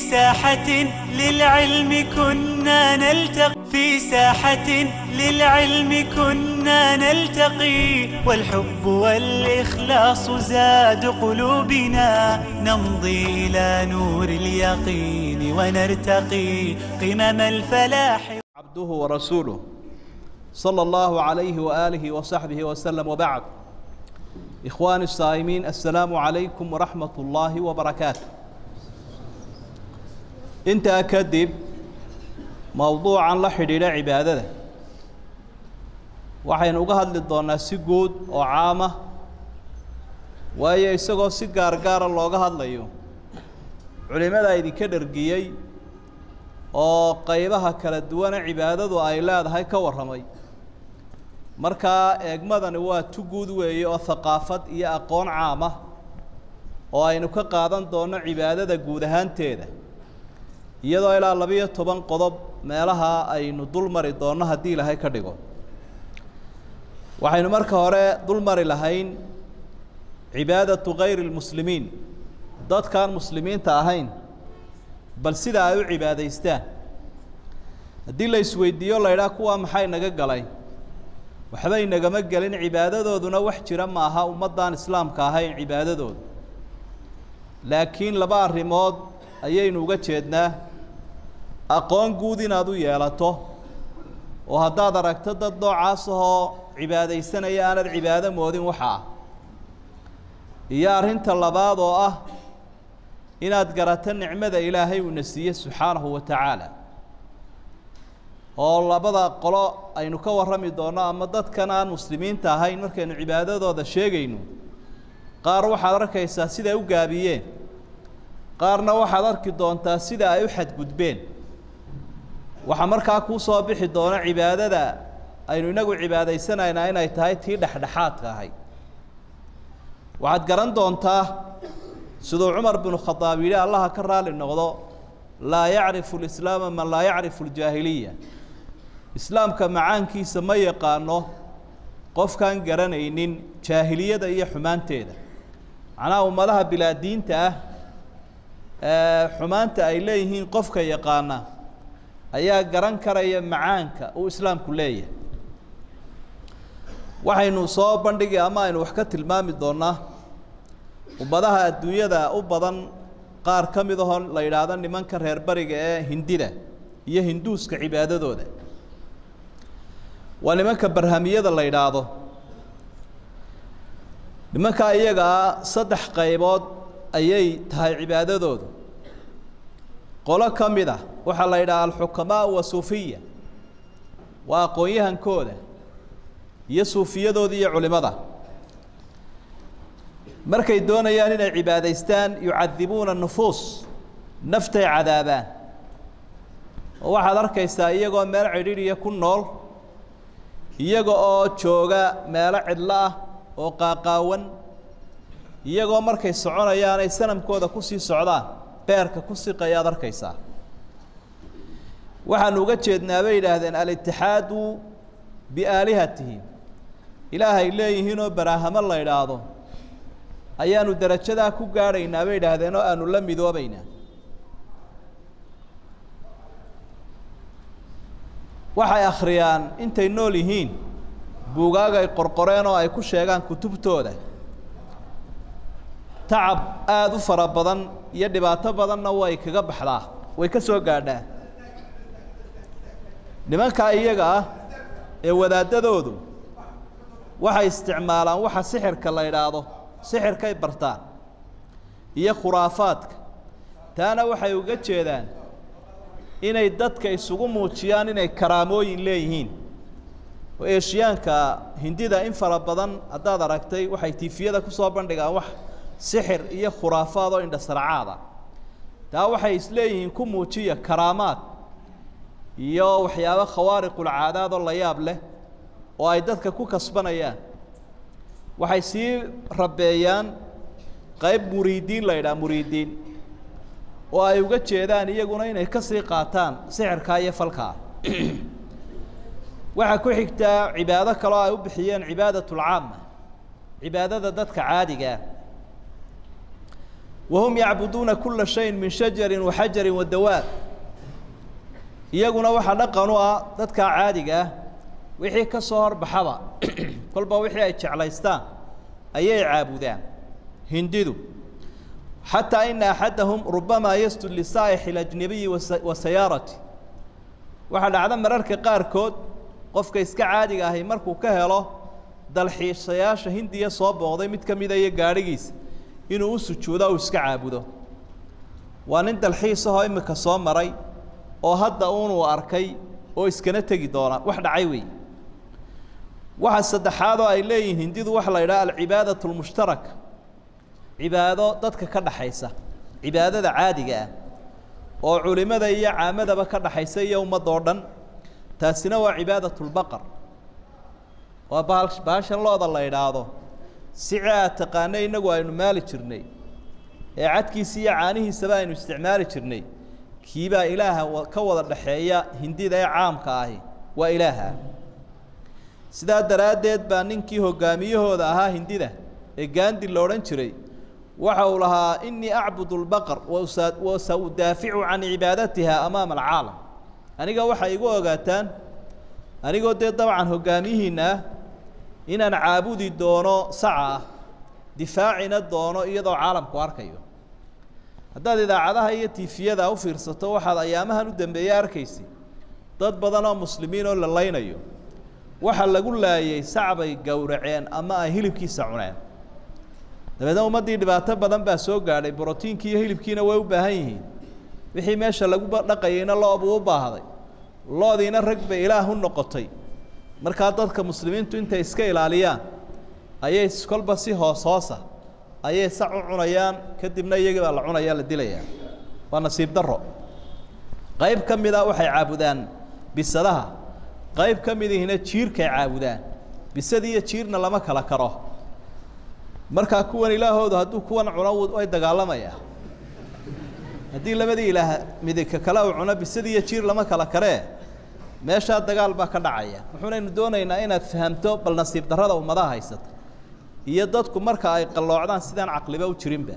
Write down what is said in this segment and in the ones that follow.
ساحة للعلم كنا نلتقي في ساحة للعلم كنا نلتقي والحب والإخلاص زاد قلوبنا نمضي إلى نور اليقين ونرتقي قمم الفلاح عبده ورسوله صلى الله عليه وآله وصحبه وسلم وبعد إخواني الصائمين السلام عليكم ورحمة الله وبركاته انت أكدب موضوعا لا حديد عبادة waxaynu uga hadli doonaa si guud oo caama waayo isagoo si gaargaara looga hadlayo culimada idinka dhergiyey oo qaybaha kala duwane cibaadadu ay leedahay ka warramay markaa eegmadani waa tu guud weeye oo haqaafad iyo aqoon caam ah oo aynu ka qaadan doonno cibaadada guud ahaanteeda iyadoo ilaa labiyo toban qodob meelaha aynu dul mari doonno haddii ilaahay ka dhigo waxaynu marka hore dul mari lahayn cibaadatu kayri lmuslimiin dadkaan muslimiinta ahayn bal sida ay u cibaadaystaan haddii la isweydiiyo la idhaha kuwaa maxay naga galay waxbay nagama gelin cibaadadooduna wax jira ma aha ummaddaan islaamka ahayn cibaadadoodu laakiin laba arrimood ayaynu uga jeednaa aqoon guud inaad u yeelato oo haddaad aragto dad noocaas ahoo cibaadaysanaya aanad cibaado moodin waxa ah iyo arrinta labaad oo ah inaad garato nicmada ilaahay uuna siiye subxaanahu wa tacaala oo labada qolo aynu ka warrami doonno ama dadkan aan muslimiinta ahayn markaynu cibaadadooda sheegayno qaar waxaad arkaysaa siday u gaabiyeen qaarna waxaad arki doontaa sida ay u xadgudbeen waxaa markaa kuu soo bixi doona cibaadada aynu inagu cibaadaysanaynaa inay tahay tii dhexdhexaadka ahayd waxaad garan doontaa siduu cumar binu khadaab yidhi allaha ka raali noqdo laa yacrifu lislaama man laa yacrifu ljaahiliya islaamka macaankiisa ma yaqaano qofkaan garanaynin jaahiliyada iyo xumaanteeda macnaha ummadaha bilaadiinta ah ee xumaanta ay leeyihiin qofka yaqaana ayaa garan karaya macaanka uu islaamku leeyahay waxaynu soo bandhigi ama aynu wax ka tilmaami doonaa ummadaha adduunyada u badan qaar ka mid ahoo la yidhaahdo nimanka reer bariga ee hindida iyo hinduuska cibaadadooda waa nimanka barhamiyada la yidhaahdo nimankaa iyagaa saddex qaybood ayay tahay cibaadadoodu qolo ka mid ah waxaa la yidhaha alxukamaa wa suufiya waa aqoon-yahankooda iyo suufiyadooda iyo culimada markay doonayaan inay cibaadaystaan yucadibuuna nufuus naftay cadaabaan oo waxaad arkaysaa iyagoo meel cidhiidhiya ku nool iyaga oo jooga meelo cidlo ah oo qaaqaawan iyagoo markay soconayaan ay sanamkooda kusii socdaan beerka ku siqayaad arkaysaa waxaanu uga jeednaa bay yidhaahdeen alitixaadu biaalihatihim ilaahay leeyihiinoo baraahamo la idhaahdo ayaanu derajadaa ku gaadhaynaa bay idhaahdeen oo aanu la midoobaynaa waxay akhriyaan intay nool yihiin buugaag ay qorqoreen oo ay ku sheegaan kutubtooda tacab aada u fara badan iyo dhibaato badanna way kaga baxdaa way ka soo gaadhaa nimankaa iyaga ah ee wadaadadoodu waxay isticmaalaan waxa sixirka la idhaahdo sixirkay bartaan iyo khuraafaadka taana waxay uga jeedaan inay dadka isugu muujiyaan inay karaamooyin leeyihiin oo eeshiyaanka hindida in fara badan haddaad aragtay waxay tiifiyada kusoo bandhigaan wax sixir iyo khuraafaad oo indhasarcaada taa waxay isleeyihiin ku muujiya karaamaad iyo waxyaabo khawaariqulcaadaad oo la yaab leh oo ay dadka ku kasbanayaan waxay sii rabeeyaan qayb muriidiin la yidhaha muriidiin oo ay uga jeedaan iyaguna inay ka sii qaataan sixirkaa iyo falkaa waxaa ku xigtaa cibaado kaloo ay u bixiyeen cibaadatulcaama cibaadada dadka caadigaa wahum yacbuduuna kula shayin min shajarin wa xajarin wa dawaab iyaguna waxaa dhaqan u ah dadkaa caadiga ah wixii ka soo horbaxaba kolba wixii ay jeclaystaan ayay caabudaan hindidu xataa ina axadahum rubamaa yastud lisaa'ixi اlajnabiyi wa sayaarati waxaa dhacda mararka qaarkood qofka iska caadiga ahi markuu ka helo dalxiisayaasha hindiya soo booqday mid ka mida iyo gaadhigiisa inuu u sujuudo uu iska caabudo waa nin dalxiis ahoo imika soo maray oo hadda uunuu arkay oo iskana tegi doona wax dhacay wey waxa saddexaad oo ay leeyihiin hindidu waxa la yidhaha alcibaadatu lmushtaraka cibaado dadka ka dhaxaysa cibaadada caadiga ah oo culimada iyo caamadaba ka dhaxaysa iyo ummadda oo dhan taasina waa cibaadat lbaqar waa bahal bahashan looda la idhaahdo sici aad taqaana innagu aynu maali jirnay ee cadkiisa iyo caanihiisaba aynu isticmaali jirnay kiibaa ilaaha ka wada dhaxeeya hindida ee caamka ahi waa ilaaha sidaa daraaddeed baa ninkii hoggaamiyahooda ahaa hindida ee gaandi la odhan jiray waxa uu lahaa inii acbud lbaqar wa sa udaaficu can cibaadatiha amaama alcaalam aniga waxay igu ogaataan anigoo dee dabcan hoggaamiyihiinna ah inaan caabudi doono saca ah difaacina doono iyadoo caalamku arkayo haddaad idaacadaha iyo tiifiyada u fiirsato waxaad ayaamahan u dambeeye arkaysay dad badan oo muslimiin oo la laynayo waxa lagu laayay sacbay gowraceen ama ay hilibkiisa cuneen dabeedna ummaddii dhibaato badan baa soo gaadhay brotiinkii iyo hilibkiina way u baahan yihiin wixii meesha lagu dhaqayeyna loobuu u baahday loodiina rag bay ilaah u noqotay markaa dadka muslimiintu intay iska ilaaliyaan ayay kolba si hoos hoosa ayay sac u cunayaan kadibna iyagii baa la cunaya la dilayaa waa nasiib darro qayb ka mida waxay caabudaan bisadaha qayb ka midihina jiirkay caabudaan bisadi iyo jiirna lama kala karo markaa kuwan ilaahoodu hadduu kuwan cuno way dagaalamayaa haddii labadii ilaah midika kale uu cuno bisadi iyo jiir lama kala karee meeshaa dagaal baa ka dhacaya wuxuunaynu doonaynaa inaad fahamto bal nasiib darrada ummadaha haysata iyo dadku marka ay qalloocdaan sidaan caqliba u jirinba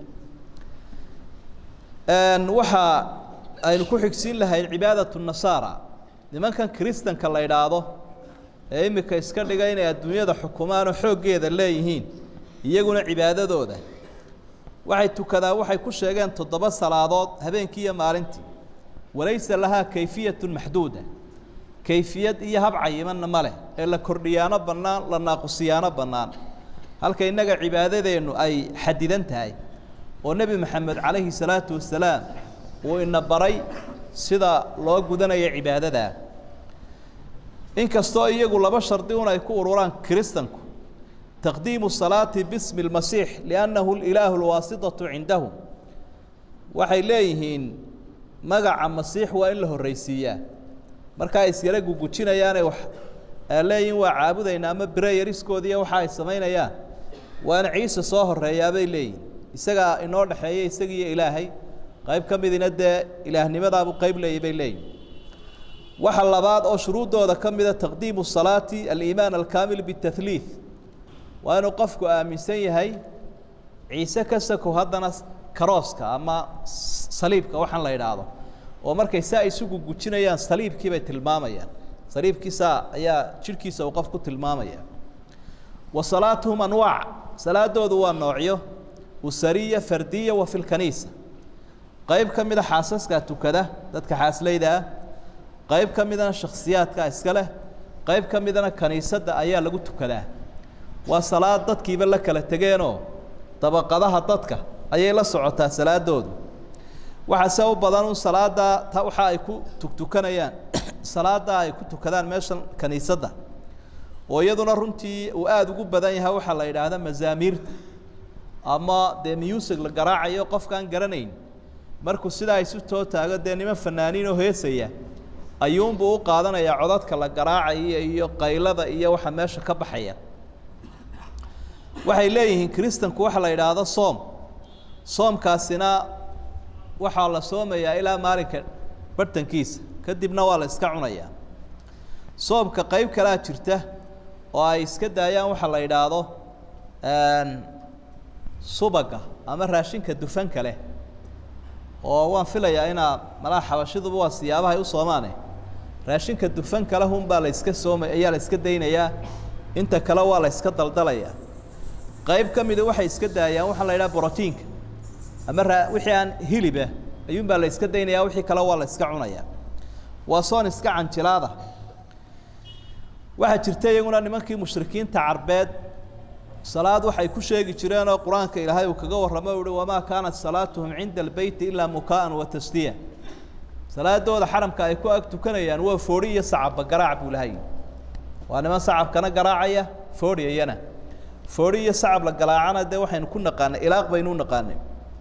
waxa aynu ku xigsiin lahayn cibaadatu nasaara nimankan kiristanka la idhaahdo ee imika iska dhiga inay adduunyada xukumaanoo xooggeeda leeyihiin iyaguna cibaadadooda waxay tukadaan waxay ku sheegeen toddoba salaadood habeenkii iyo maalintii walaysa lahaa kayfiyatun maxduuda kayfiyad iyo hab cayimanna ma leh ee la kordhiyaano bannaan la naaqusiyaano bannaan halka innaga cibaadadeennu ay xadidan tahay oo nebi moxamed calayhi salaatu wasalaam uu ina baray sida loo gudanayo cibaadadaa inkastoo iyagu laba shardi un ay ku ururaan kiristanku taqdiimu salaati bismi اlmasiix liannahu ilaahu lwaasitatu cindahum waxay leeyihiin magaca masiix waa in la horreysiiyaa marka ay isyara gugujinayaanay wax leeyihin waa caabudaynaa ama breyariskoodiiyo waxa ay samaynayaan waana ciise soo horeeyaabay leeyihin isagaa inoo dhexeeya isagiiyo ilaahay qayb ka midina dee ilaahnimadaabuu qayb leeyay bay leeyihin waxa labaad oo shuruuddooda ka mida taqdiimu salaati aliimaan alkaamil bitahliid waa inuu qofku aaminsan yahay ciise ka sakow haddana karooska ama saliibka waxaan la idhaahdo oo markay saa isugu gujinayaan saliibkii bay tilmaamayaan saliibkiisa ayaa jidhkiisa uu qof ku tilmaamaya wa salaatuhum anwaac salaadoodu waa noocyo usariya fardiya wa fi lkaniisa qayb ka mida xaasaskaa tukada dadka xaaslayda ah qayb ka midana shakhsiyaadka iska leh qayb ka midana kaniisadda ayaa lagu tukadaa waa salaad dadkiiba la kala tegeenoo dabaqadaha dadka ayay la socotaa salaadoodu waxaase u badan un salaaddaa ta waxa ay ku tugtukanayaan salaaddaa ay ku tukadaan meeshan kaniisadda oo iyaduna runtii uu aada ugu badan yahay waxaa la yidhaahda mazaamiirta ama dee music la garaacayo qofkaan garanayn markuu sidaa isu too taago dee niman fanaaniin oo heesaya ayuunbuu u qaadanayaa codadka la garaacaya iyo qaylada iyo waxa meesha ka baxaya waxay leeyihiin kiristanku waxa la yidhaahdo soom soomkaasina waxaa la soomayaa ilaa maalinka bartankiisa kadibna waa la iska cunayaa soomka qayb kalaa jirta oo ay iska daayaan waxa la yidhaahdo subaga ama raashinka dufanka leh oo waan filayaa inaa malaha xabashiduba waa siyaabahay u soomaane raashinka dufan kale hunbaa la iska sooma ayaa la iska daynayaa inta kale waa la iska daldalayaa qayb ka mida waxay iska daayaan waxaa la yidhaha brotiinka ama raa wixii aan hiliba ayuunbaa la iska daynayaa wixii kale waa la iska cunayaa waa soon iska canjilaada waxaa jirta iyaguna nimankii mushrikiinta carbeed salaad waxay ku sheegi jireen oo qur-aanka ilaahay uu kaga warramo uhi wamaa kaanat salaatuhum cinda albeyti ilaa mukaa'an wa tasdiya salaadooda xaramka ay ku ag tukanayaan waa foodhi iyo sacabba garaac buu lahay waa niman sacabkana garaacaya foodhiyayana foodhi iyo sacab la garaacana dee waxaynu ku naqaanay ilaaq baynu u naqaanay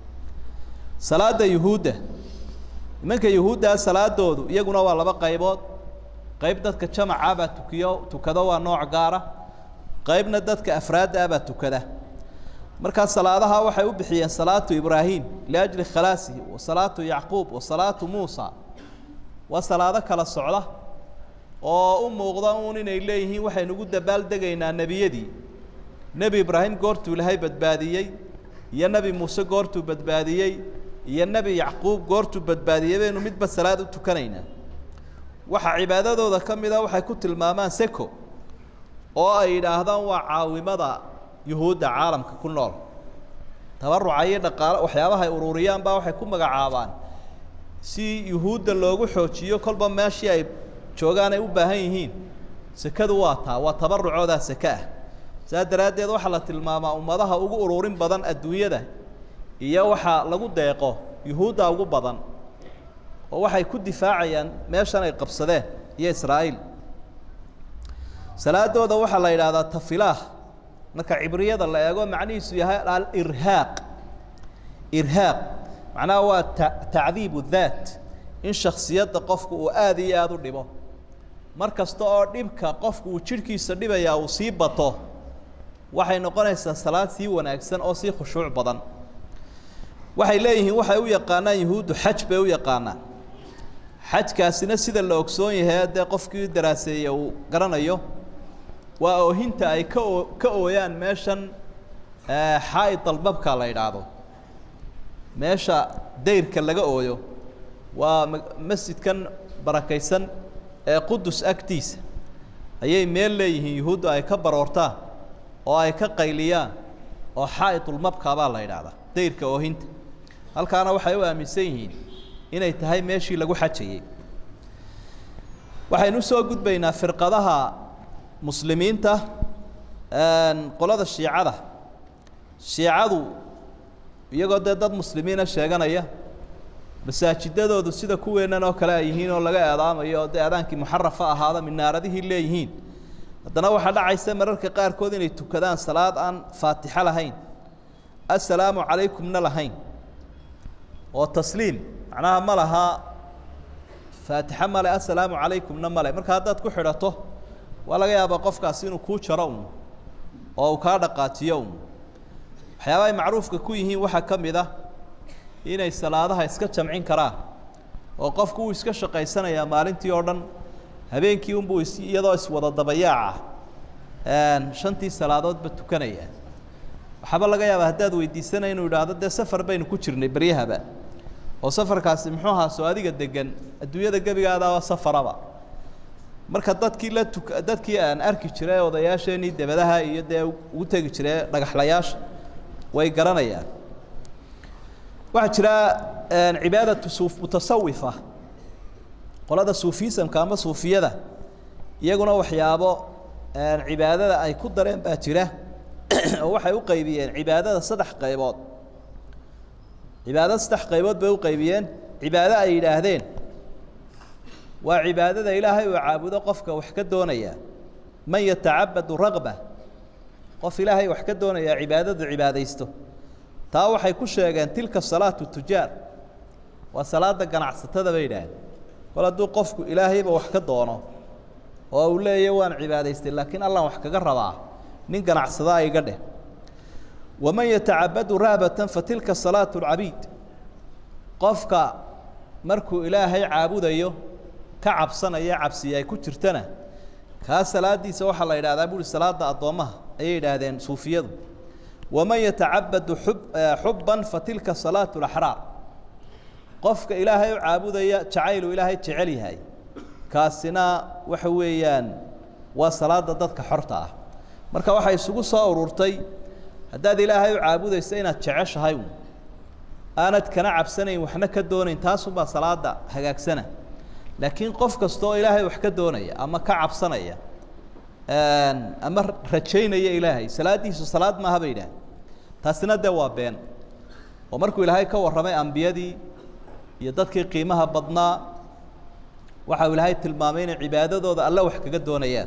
salaada yuhuudda nimanka yuhuuddaa salaadoodu iyaguna waa laba qaybood qayb dadka jamaca baa tukiyo tukado waa nooc gaara qaybna dadka afraadda ah baa tukada markaa salaadaha waxay u bixiyeen salaatu ibraahim liajli khalaasihi wa salaatu yacquub wa salaatu muusa waa salaado kala socda oo u muuqda uun inay leeyihiin waxaynu ugu dabaaldegaynaa nebiyadii nebi ibraahim goortuu ilaahay badbaadiyey iyo nebi muuse goortuu badbaadiyey iyo nebi yacquub goortuu badbaadiyey baynu midba salaad u tukanaynaa waxaa cibaadadooda ka mida waxay ku tilmaamaan seko oo ay yidhaahdaan waa caawimada yuhuudda caalamka ku nool tabaruca iyo dhaqaalo waxyaabaha ay ururiyaan baa waxay ku magacaabaan si yuhuudda loogu xoojiyo kolba meeshii ay joogaan ay u baahan yihiin sekadu waa taa waa tabarucoodaa seke ah saas daraaddeed waxaa la tilmaamaa ummadaha ugu ururin badan adduunyada iyo waxaa lagu deeqo yuhuudda ugu badan oo waxay ku difaacayaan meeshan ay qabsadeen iyo israa'iil salaadooda waxaa la yidhaahdaa tafilaah marka cibriyada la eego macnihiisu yahay alirhaaq irhaaq macnaha waa ta tacdiibu daat in shaksiyadda qofku uu aada iyo aada u dhibo mar kasta oo dhibka qofku uu jidhkiisa dhibayaa uu sii bato waxay noqonaysaa salaad sii wanaagsan oo sii khushuuc badan waxay leeyihiin waxay u yaqaanaan yuhuuddu xaj bay u yaqaanaan xajkaasina sida la ogsoon yahay dee qofkii daraaseeye uu garanayo waa oohinta ay ka oo ka ooyaan meeshan xaa'id albabka la yidhaahdo meesha dayrka laga ooyo waa masjidkan barakaysan ee qudus agtiisa ayay meel leeyihiin yuhuuddu ay ka baroortaan oo ay ka qayliyaan oo xaa'idulmabka baa la yidhaahdaa dayrka oohinta halkaana waxay u aaminsan yihiin inay tahay meeshii lagu xajayey waxaynu usoo gudbaynaa firqadaha muslimiinta qolada shiicada shiicadu iyagoo dee dad muslimiina sheeganaya masaajidadoodu sida kuweennan oo kale ay yihiin oo laga eedaamayo oo dee aadaankii muxarafa ahaada minaaradihii leeyihiin haddana waxaa dhacaysa mararka qaarkood inay tukadaan salaad aan faatixo lahayn assalaamu calaykumna lahayn oo tasliim macnaha ma laha faatixo male assalaamu calaykumna male marka haddaad ku xidhato waa laga yaabaa qofkaasi inuu kuu jaro un oo uu kaa dhaqaajiyo un waxyaaba ay macruufka ku yihiin waxaa ka mid ah inay salaadaha iska jamcin karaan oo qofku uu iska shaqaysanayaa maalintii oo dhan habeenkii unbuu is iyadoo iswada dabayaaca shantii salaadoodba tukanaya waxaaba laga yaabaa haddaad weydiisanay inuu idhaahdo dee safar baynu ku jirnay beryahaba oo safarkaasi muxuu ahaa soo adiga degan adduunyada gebigaadaaba safaraba marka dadkii la tuk dadkii aan arki jiray odayaasheenii debadaha iyo dee ugu tegi jiray dhagaxlayaasha way garanayaan waxaa jira cibaadatu suuf mutasawifa qolada suufisamka ama suufiyada iyaguna waxyaabo cibaadada ay ku dareen baa jira oo waxay u qaybiyeen cibaadada saddex qaybood cibaadada saddex qaybood bay u qaybiyeen cibaado ay yidhaahdeen waa cibaadada ilaahay uu caabudo qofka wax ka doonaya man yatacabadu ragba qof ilaahay wax ka doonaya cibaadadu cibaadaysto taa waxay ku sheegeen tilka salaatu tujaar waa salaada ganacsatada bay yidhaahdeen kol hadduu qofku ilaahayba wax ka doono oo uu leeyahy waan cibaadaystay laakiin allan wax kaga rabaa nin ganacsadaa iga dheh waman yatacabadu rahbatan fatilka salaatu lcabiid qofka markuu ilaahay caabudayo ka cabsanaya cabsiya ay ku jirtana kaa salaadiisa waxaa la yidhahdaa buuhi salaada addoommaha ayay yidhaahdeen suufiyadu waman yatacabadu xub xubban fatilka salaatu laxraar qofka ilaahay u caabudaya jacaylu ilaahay jecel yahay kaasina waxa weeyaan waa salaada dadka xorta ah marka waxay isugu soo ururtay haddaad ilaahay u caabudayso inaad jeceshahay un aanad kana cabsanayn waxna ka doonayn taasumbaa salaada hagaagsana laakiin qof kasta oo ilaahay wax ka doonaya ama ka cabsanaya ama rajaynaya ilaahay salaaddiisu salaad maaha bay yidhaah taasina dee waa been oo markuu ilaahay ka warramay ambiyadii iyo dadkii qiimaha badnaa waxa uu ilaahay tilmaamay inay cibaadadooda alle wax kaga doonayaan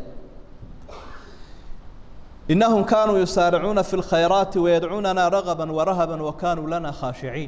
inahum kaanuu yusaaricuuna fi اlkhayraati wayadcuunana ragaba warahaba wakanuu lana khaashiciin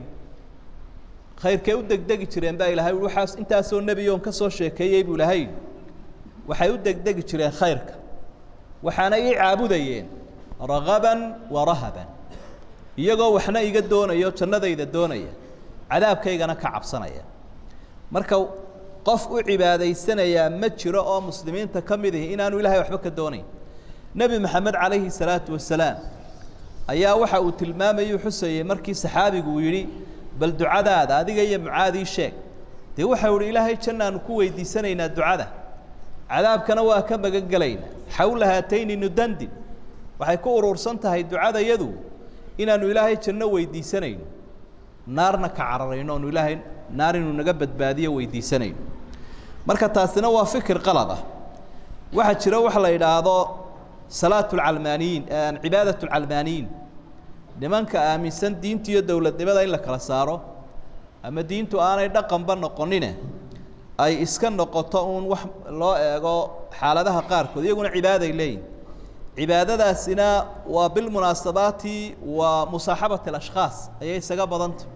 khayrkay u degdegi jireen baa ilahay waxaas intaasoo nebiyoon ka soo sheekeeyey buu ilahay waxay u degdegi jireen khayrka waxaana ii caabudayeen ragaban warahaban iyagoo waxna iga doonayo jannadayda doonaya cadaabkaygana ka cabsanaya marka qof u cibaadaysanayaa ma jiro oo muslimiinta ka mid ihi inaanu ilahay waxba ka doonayn nebi maxamed calayhi salaatu wasalaam ayaa waxa uu tilmaamayuu xusayey markii saxaabigu uu yidhi bal ducadaada adiga iyo mucaadii sheeg dee waxau ihi ilaahay jannaanu ku weydiisanaynaa ducada cadaabkana waa ka magan gelaynaa xawla haatayni nudandin waxay ku urursan tahay ducadayadu inaanu ilaahay janno weydiisanayno naarna ka cararayno oonu ilaahay naar inuu naga badbaadiyo weydiisanayno marka taasina waa fikir qalad ah waxaa jira waxa la yidhaahdo salaat lcalmaaniyiin cibaadat lcalmaaniyiin nimanka aaminsan diinta iyo dowladnimada in la kala saaro ama diintu aanay dhaqanba noqonine ay iska noqoto uun wax loo eego xaaladaha qaarkood iyaguna cibaaday leeyihin cibaadadaasina waa bilmunaasabaati waa musaaxabat alashkhaas ayay isaga badanta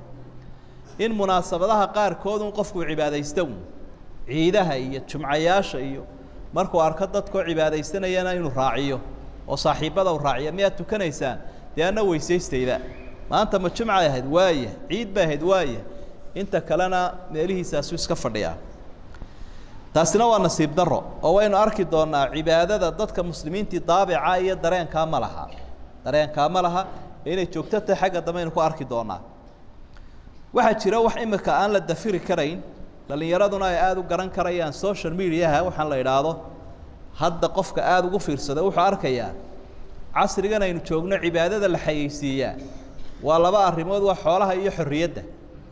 in munaasabadaha qaarkood un qofku cibaadaysta un ciidaha iyo jumcayaasha iyo markuu arko dadkoo cibaadaysanayana inuu raaciyo oo saaxiibbada u raaciya miyaad tukanaysaan dee anna weysaystayda maanta ma jumcay ahayd waaya ciid bay ahayd waaya inta kalena meelihiisaasu iska fadhiyaa taasina waa nasiib daro oo waynu arki doonaa cibaadada dadka muslimiintii daabica iyo dareenkaa ma laha dareenkaa ma laha inay joogto tahay xagga dambe aynu ku arki doonaa waxaa jira wax imika aan la dafiri karayn dhallinyaraduna ay aada u garan karayaan social mediaha waxaan la idhaahdo hadda qofka aada ugu fiirsada wuxuu arkayaa casrigan aynu joogno cibaadada la xayeysiiyaa waa laba arrimood waa xoolaha iyo xorriyadda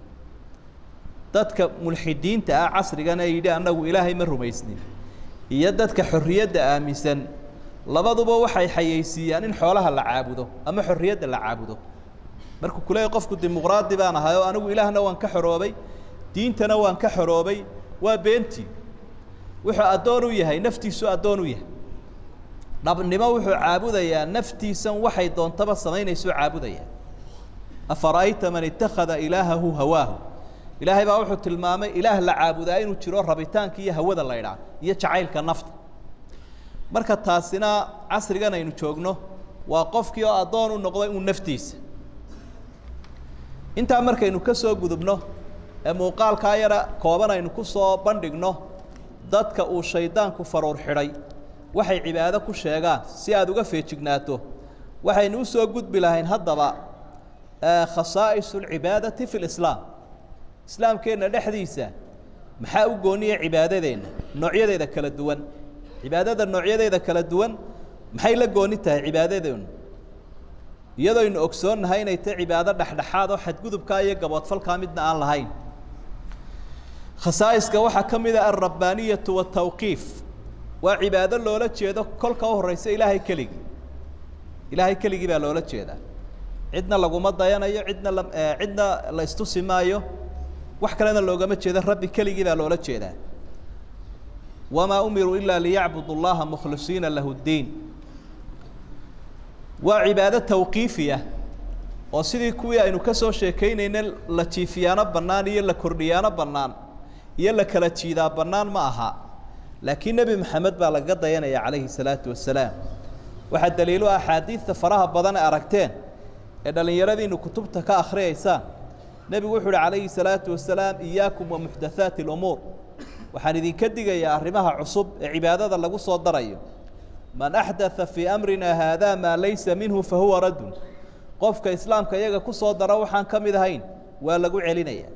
dadka mulxidiinta ah casrigan ee yidhi annagu ilaahay ma rumaysnin iyo dadka xorriyadda aaminsan labaduba waxay xayeysiiyaan in xoolaha la caabudo ama xorriyadda la caabudo markuu kuleeyay qofku dimuqraadi baan ahay oo anigu ilaahna waan ka xoroobay diintana waan ka xoroobay waa beentii wuxuu addoon u yahay naftiisu addoon u yahay dhabnimo wuxuu caabudayaa naftiisan waxay doontaba samaynaysuu caabudayaa afara'ayta man ittakhada ilaahahu hawaahu ilaahay baa wuxuu tilmaamay ilaah la caabudaa inuu jiro rabitaanka iyo hawada la ydhaa iyo jacaylka nafta marka taasina casrigan aynu joogno waa qofkii oo addoon u noqday uu naftiisa intaa markaynu ka soo gudubno ee muuqaalkaa yara kooban aynu ku soo bandhigno dadka uu shaydaanku faruur xidhay waxay cibaado ku sheegaan si aada uga feejignaato waxaynu u soo gudbi lahayn haddaba khasaa'is alcibaadati fi lislaam islaamkeenna dhexdiisa maxaa u gooniya cibaadadeenna noocyadeeda kala duwan cibaadada noocyadeeda kala duwan maxay la gooni tahay cibaadadeennu iyadoo aynu ogsoonnahay inay tahay cibaado dhexdhexaad oo xadgudubkaa iyo gaboodfalkaa midna aan lahayn khasaa'iska waxaa ka mid a alrabbaaniyatu watawqiif waa cibaado loola jeedo kolka u horreysa ilaahay keligii ilaahay keligii baa loola jeedaa cidna laguma dayanayo cidna la cidna la istusi maayo wax kalena loogama jeedo rabbi keligii baa loola jeedaa wamaa umiruu ilaa liyacbudu llaha mukhlisiina lahu ddiin waa cibaado tawqiifiya oo sidii kuwii aynu ka soo sheekaynayna la jiifiyaano bannaan iyo la kordhiyaano bannaan iyo la kala jiidaa bannaan ma aha laakiin nebi maxamed baa lagaga dayanaya calayhi salaatu wasalaam waxaa daliilo axaadiidta faraha badan ee aragteen ee dhallinyaradiinu kutubta ka akhriyaysaan nebigu wuxu uhi calayhi salaatu wasalaam iyaakum wa muxdathaati alumuur waxaan idinka digayaa arrimaha cusub ee cibaadada lagu soo darayo man axdatha fii amrina haada maa laysa minhu fahuwa raddun qofka islaamka iyaga ku soo dara waxaan ka mid ahayn waa lagu celinaya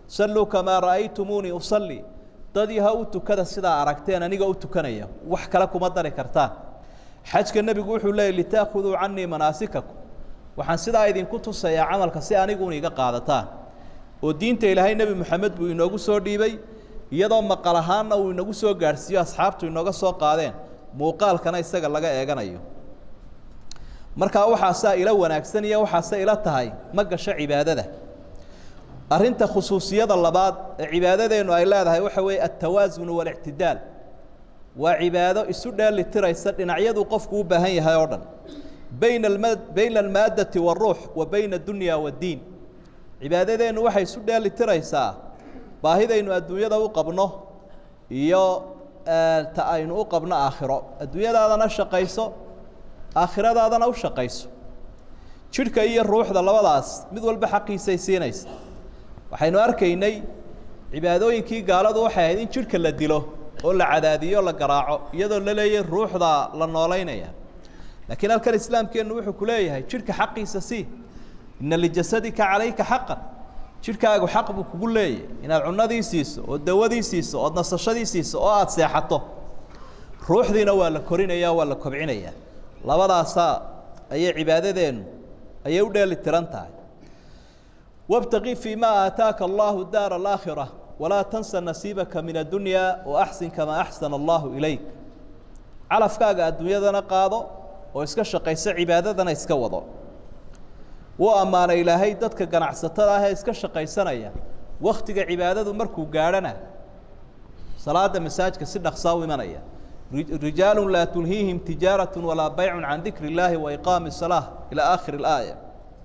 salluu kamaa ra'aytumuunii usallii dadii ha u tukada sidaa aragteen aniga u tukanaya wax kale kuma dari kartaan xajka nebigu wuxuu leeyay litaakhuduu canii manaasikakum waxaan sidaa idinku tusayaa camalka si aniguuna iga qaadataan oo diinta ilaahay nebi moxamed buu inoogu soo dhiibay iyadoo maqal ahaanna uu inagu soo gaadhsiiyo asxaabtu inooga soo qaadeen muuqaalkana isaga laga eeganayo markaa waxaasaa ila wanaagsan iyo waxaase ila tahay ma gasho cibaadada arrinta khusuusiyada labaad ee cibaadadeennu ay leedahay waxa weeye altawaasunu waاlictidaal waa cibaado isu dheelitiraysa dhinacyaduu qofku u baahan yahay oo dhan bayna alma bayna almaaddati waاruux wa bayna addunya waaddiin cibaadadeennu waxay isu dheelitiraysaa baahidaynu adduunyada u qabno iyo ta aynu u qabno aakhiro adduunyadaadana shaqayso aakhiradaadana u shaqayso jidhka iyo ruuxda labadaas mid walba xaqiisay siinaysa waxaynu arkaynay cibaadooyinkii gaaladu waxay ahayd in jidhka la dilo oo la cadaadiyo o la garaaco iyadoo la leeyahy ruuxda la noolaynaya laakiin halkan islaamkeennu wuxuu ku leeyahay jidhka xaqiisa sii ina lijasadika calayka xaqan jidhkaagu xaq buu kugu leeyahy inaad cunadii siiso oo dawadii siiso ood nasashadii siiso oo aada seexato ruuxdiina waa la korinaya waa la kobcinaya labadaasaa ayay cibaadadeennu ayay u dheeli tiran tahay wاbtaqi fii ma aataaka allahu daar alaakhira walaa tansa nasiibaka min addunya waaxsin kamaa axsana allahu ilayk calafkaaga adduunyadana qaado oo iska shaqayso cibaadadana iska wado wuu ammaanay ilaahay dadka ganacsatada ah ee iska shaqaysanaya waktiga cibaadadu markuu gaadhana salaada masaajka si dhaqsaa u imanaya rijaalu laa tulhiihim tijaaraة walaa baycu can dikri اllaahi waiqaami الsalaaة ilى aakhiri اlaaya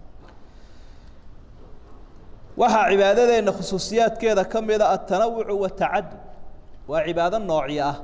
waxaa cibaadadeenna khusuusiyaadkeeda ka mida aلtanawucu watacadud waa cibaado noocyo ah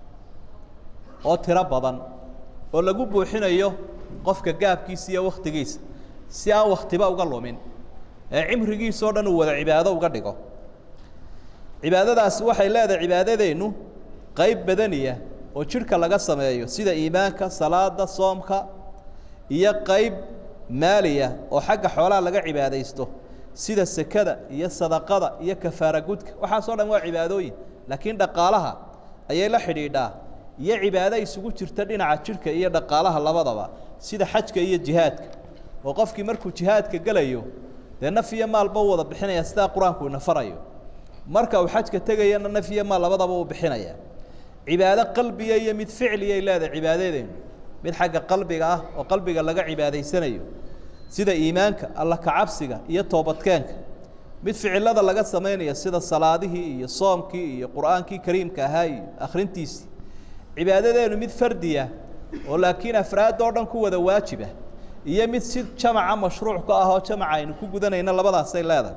oo tiro badan oo lagu buuxinayo qofka gaabkiisa iyo waktigiisa si aan waktiba uga lumin ee cimrigiisao dhan uu wada cibaado uga dhigo cibaadadaasi waxay leedahay cibaadadeennu qeyb badaniya oo jidhka laga sameeyo sida iimaanka salaada soomka iyo qeyb maaliya oo xagga xoolaha laga cibaadaysto sida sekada iyo sadaqada iyo kafaara gudka waxaasoo dhan waa cibaadooyin laakiin dhaqaalaha ayay la xidhiidhaa iyo cibaado isugu jirta dhinaca jidhka iyo dhaqaalaha labadaba sida xajka iyo jihaadka oo qofkii markuu jihaadka gelayo dee naf iyo maalba u wada bixinaya sidaa qur-aanku ina farayo marka uu xajka tegayana naf iyo maal labadaba u bixinaya cibaado qalbiga iyo mid ficliyay leedahay cibaadadeenu mid xagga qalbiga ah oo qalbiga laga cibaadaysanayo sida iimaanka alla kacabsiga iyo toobadkeenka mid ficilada laga samaynayo sida salaadihii iyo soomkii iyo qur-aankii kariimka ahaa iyo akhrintiisii cibaadadeenu mid fardiya oo laakiin afraad oo dhan ku wada waajiba iyo mid si jamaca mashruuc ka ah oo jamaca aynu ku gudanayno labadaasay leedahay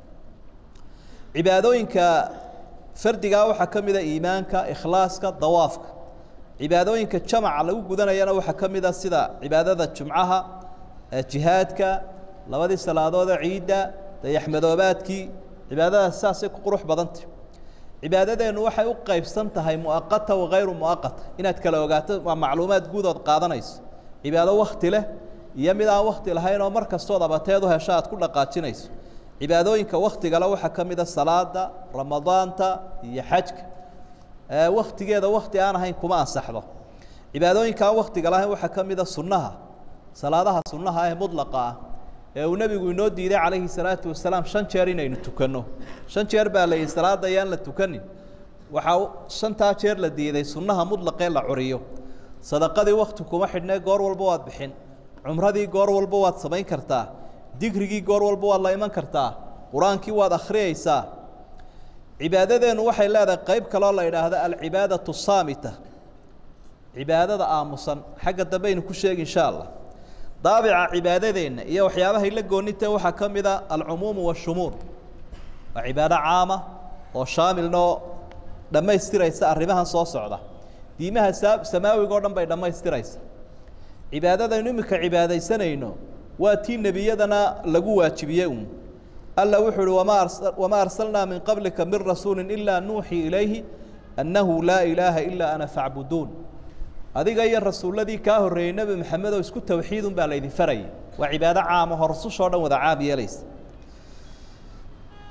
cibaadooyinka fardigaa waxaa ka mida iimaanka ikhlaaska dawaafka cibaadooyinka jamaca lagu gudanayana waxaa ka mida sida cibaadada jumcaha jihaadka labadii salaadoodee ciidda dayaxmadoobaadkii cibaadadaas saasay ku qurux badantah cibaadadeennu waxay u qaybsan tahay muaqata wakayru muaqata inaad kala ogaato waa macluumaad guudood qaadanayso cibaado wakti leh iyo mid aan wakti lahayn oo mar kastood abateed u hesho aad ku dhaqaajinayso cibaadooyinka waktigale waxaa ka mida salaada ramadaanta iyo xajka waktigeeda wakti aan ahayn kuma ansaxdo cibaadooyinka aan waktiga lahayn waxaa ka mida sunnaha salaadaha sunnaha ee mudlaqa ah ee uu nebigu inoo diiday calayhi salaatu wasalaam shan jeer inaynu tukanno shan jeer baa la yihi salaada ayaan la tukanin waxaa shantaa jeer la diiday sunnaha mudlaqee la curiyo sadaqadii wakti kuma xidhnee goor walba waad bixin cumradii goor walba waad samayn kartaa digrigii goor walba waad la iman kartaa qur-aankii waad akhriyeysaa cibaadadeennu waxay leedahay qeyb kaloo la idhaahdo alcibaadatu saamita cibaadada aamusan xagga dambe aynu ku sheegi insha allah daabica cibaadadeenna iyo waxyaabahay la goonintee waxaa ka mida alcumuumu waashumuul waa cibaado caama oo shaamilna oo dhammaystiraysa arrimahan soo socda diimaha saa samaawiga o dhan bay dhammaystiraysa cibaadadaynu iminka cibaadaysanayno waa tii nebiyadana lagu waajibiyey un alla wuxuu uhi wama wamaa arsalnaa min qablika min rasuuli ilaa nuuxii ilayhi annahu laa ilaaha ilaa ana facbuduun adiga iyo rasuulladii kaa horreeyey nebi maxamed oo isku tawxiidun baa laydin farayay waa cibaado caama oo rusushoo dhan wada caam yeelaysa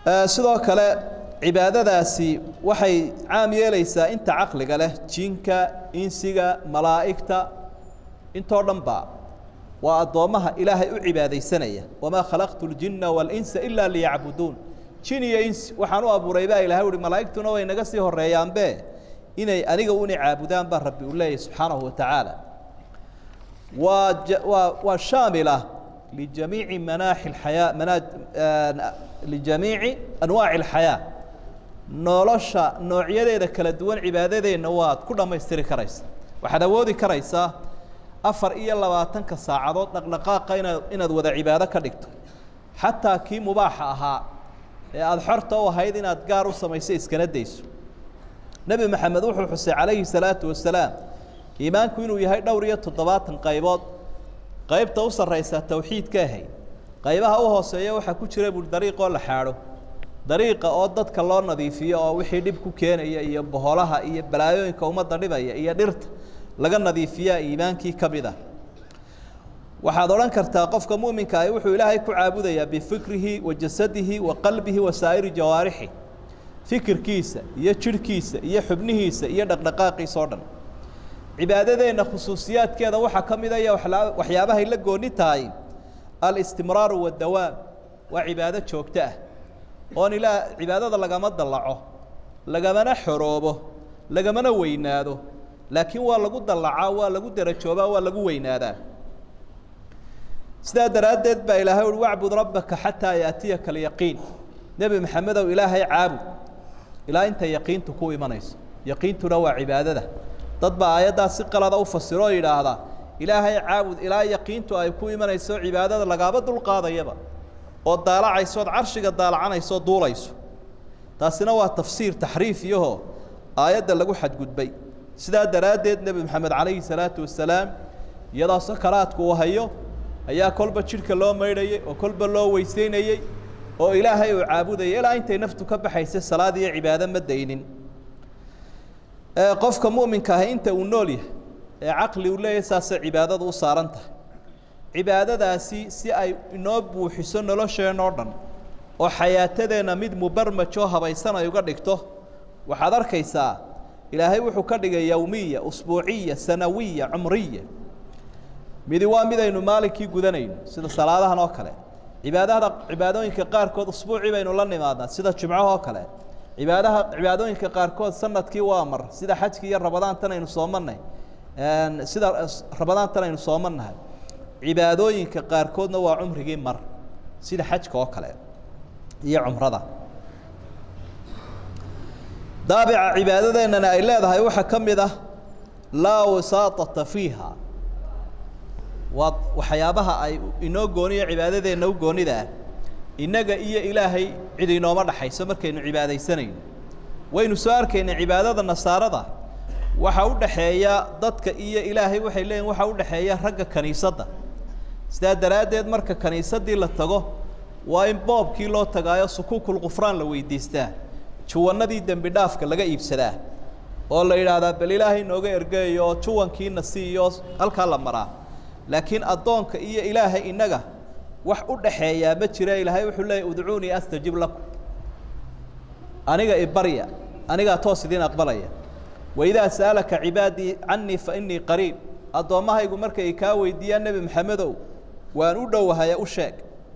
sidoo kale cibaadadaasi waxay caam yeelaysaa inta caqliga leh jinka insiga malaa'igta intoo dhan ba waa addoommaha ilaahay u cibaadaysanaya wamaa khalaqtu اljinna wاlinsa ilaa liyacbuduun jin iyo insi waxaan u abuuray baa ilahay uhi malaa'igtuna way naga sii horeeyaanbe inay aniga una caabudaan baa rabbi u leeyahy subxaanahu wa tacaala waa waa waa shaamila lijamiici manaaxi اxayaa manaa lijamiici anwaaci اlxayaa nolosha noocyadeeda kala duwan cibaadadeenna waad ku dhammaystiri karaysa waxaad awoodi karaysaa afar iyo labaatanka saacadood dhaqdhaqaaqa inaad inaad wada cibaado ka dhigto xataa kii mubaaxa ahaa ee aada xorta u ahayd inaad gaar u samayso iskana dayso nebi maxamed wuxuu xusay calayhi salaatu wasalaam iimaanku inuu yahay dhowr iyo toddobaatan qaybood qaybta u sarraysaa tawxiidka ahay qaybaha u hooseeya waxaa ku jira bul dariiqoo la xaadho dariiqa oo dadka loo nadiifiyo oo wixii dhib ku keenaya iyo boholaha iyo balaayooyinka ummadda dhibaya iyo dhirta laga nadiifiyaa iimaankii ka mid ah waxaad odhan kartaa qofka muminka ahi wuxuu ilaahay ku caabudayaa bifikrihi wa jasadihi wa qalbihi wa saa'iri jawaarixi fikirkiisa iyo jidhkiisa iyo xubnihiisa iyo dhaqdhaqaaqiisa oo dhan cibaadadeenna khusuusiyaadkeeda waxaa ka mid aya waxyaabahay la gooni tahay alistimraaru wadawaam waa cibaado joogto ah oon ilaa cibaadada lagama dallaco lagamana xoroobo lagamana weynaado laakiin waa lagu dallacaa waa lagu derajoobaa waa lagu weynaadaa sidaa daraaddeed baa ilaahay uhi wacbud rabbaka xataa yaatiyaka alyaqiin nebi maxamedow ilaahay caabud ilaa inta yaqiintu ku imanayso yaqiintuna waa cibaadada dad baa aayaddaa si qalada u fasiro oo yidhaahdaa ilaahay caabud ilaa yaqiintu ay ku imanayso cibaadada lagaaba dulqaadayaba oo daalacaysood carshiga daalacanayso duulayso taasina waa tafsiir taxriif iyaho aayadda lagu xadgudbay sidaa daraaddeed nebi maxamed calayhi salaatu wasalaam iyadoo sakaraadku uu hayo ayaa kolba jidhka loo maydhayey oo kolba loo weyseynayey oo ilaahay uu caabudayay ilaa intay naftu ka baxaysay salaad iyo cibaado ma daynin qofka mu'minka ahi inta uu nool yahay ee caqli uu leeyahay saasay cibaadadu u saaran tahay cibaadadaasi si ay inoo buuxiso nolosheenoo dhan oo xayaatadeenna mid mubarmajoo habaysan ay uga dhigto waxaad arkaysaa ilaahay wuxuu ka dhigay yowmiya usbuuciya sanawiya cumriya midi waa midaynu maalinkii gudanayno sida salaadahan oo kale cibaadada cibaadooyinka qaarkood usbuucii baynu la nimaadnaa sida jimcahoo kale cibaadaha cibaadooyinka qaarkood sanadkii waa mar sida xajkii iyo rabadaantan aynu soomanay sida rabadaantan aynu soomannahay cibaadooyinka qaarkoodna waa cumrigii mar sida xajka oo kale iyo cumrada daabica cibaadadeennana ay leedahay waxaa ka mid ah laa wasaatata fiiha waa waxyaabaha ay inoo gooniyo cibaadadeenna u goonida ah innaga iyo ilaahay cid inooma dhaxayso markaynu cibaadaysanayno waynu soo arkaynay cibaadada nasaarada waxa u dhaxeeya dadka iyo ilaahay waxay leeyihin waxa u dhaxeeya ragga kaniisadda sidaa daraaddeed marka kaniisaddii la tago waa in boobkii loo tagaayo sukuukul qufraan la weydiistaa juwannadii dembi dhaafka laga iibsadaa oo la yidhaahdaa bal ilaahay nooga ergeeyo oo juwankiina siiyo halkaa la maraa laakiin addoonka iyo ilaahay innaga wax u dhaxeeyaa ma jira ilaahay wuxuu leeyay udcuunii astajib lakum aniga ibarya anigaa toos idiin aqbalaya waidaa sa'alaka cibaadii canii fa inii qariib addoommahaygu markay kaa weydiiyaan nebi maxamedow waan u dhowahaya u sheeg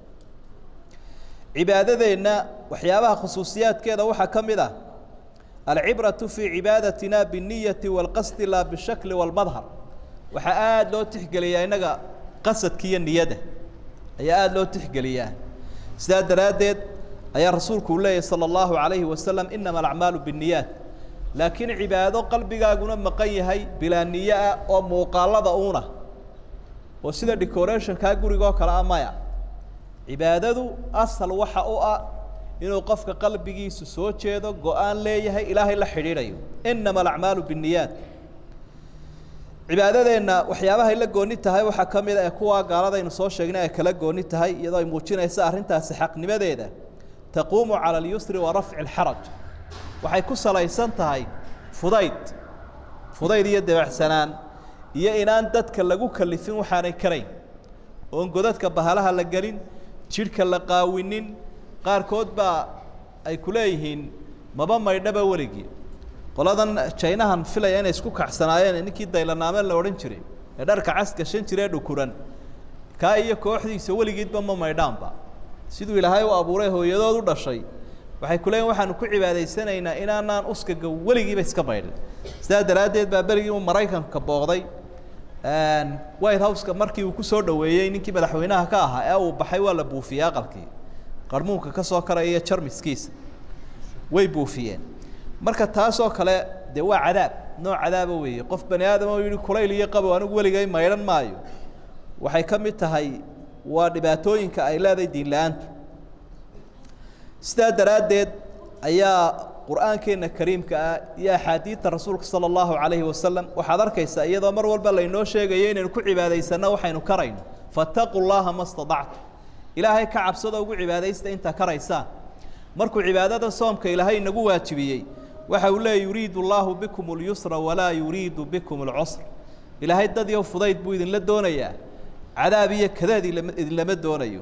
cibaadadeenna waxyaabaha khusuusiyaadkeeda waxaa ka mid ah alcibratu fii cibaadatina binniyati waalqasdi laa bishakli waalmadhar waxaa aada loo tixgeliyaa innaga qasadka iyo niyadda ayaa aada loo tixgeliyaa sidaa daraaddeed ayaa rasuulku uu leeyahy salى اllahu عalayhi wasalam inama alacmaalu biالniyaat laakiin cibaado qalbigaaguna maqan yahay bilaa niyo ah oo muuqaalada uuna oo sida decorationkaa gurigoo kale a maya cibaadadu asal waxa u ah inuu qofka qalbigiisu soo jeedo go-aan leeyahay ilaahay la xidhiidhayo inama alacmaalu biالniyaat cibaadadeenna waxyaabahay la gooni tahay waxaa ka mid a ee kuwaa gaaladaynu soo sheegnay ay kala gooni tahay iyadoo ay muujinaysa arrintaasi xaqnimadeeda taquumu cala alyusri wa rafci اlxaraj waxay ku salaysan tahay fudayd fudayd iyo dabacsanaan iyo inaan dadka lagu kalifin waxaanay karayn oon godadka bahalaha la gelin jidhka la qaawinin qaarkood baa ay ku leeyihiin maba maydhaba weligii qoladan jaynahan filaya inay isku kacsanaayeen ninkii daylanaame la odhan jiray ee dharka cas gashan jiree dhukuran kaa iyo kooxdiisa weligiidba ma maydhaanba siduu ilaahay u abuuray hooyadood u dhashay waxay ku leeyihin waxaanu ku cibaadaysanaynaa inaanaan uskaga weligiiba iska maydhin sidaa daraaddeed baa berigii uu maraykanka booqday white houseka markii uu kusoo dhaweeyey ninkii madaxweynaha ka ahaa ee uu baxay waa la buufiyey aqalkii qarmuunka ka soo karaya iyo jarmiskiisa way buufiyeen marka taasoo kale dee waa cadaab nooc cadaaba weeye qof bani aadam oo yihi kulayl iyo qabow anigu weligay maydhan maayo waxay ka mid tahay waa dhibaatooyinka ay leedahay diin la-aantu sidaa daraaddeed ayaa qur-aankeena kariimka ah iyo axaadiidta rasuulka sala allahu calayhi wasalam waxaad arkaysaa iyadoo mar walba laynoo sheegayo inaynu ku cibaadaysanno waxaynu karayno fattaquu llaha ma stadactu ilaahay ka cabsado ugu cibaadaysta intaa karaysaan markuu cibaadada soomka ilaahay inagu waajibiyey waxa uu leeya yuriidu allaahu bikum اlyusra walaa yuriidu bikum اlcusr ilaahay dad iyo fudayd buu idinla doonayaa cadaab iyo kadaad idinlama doonayo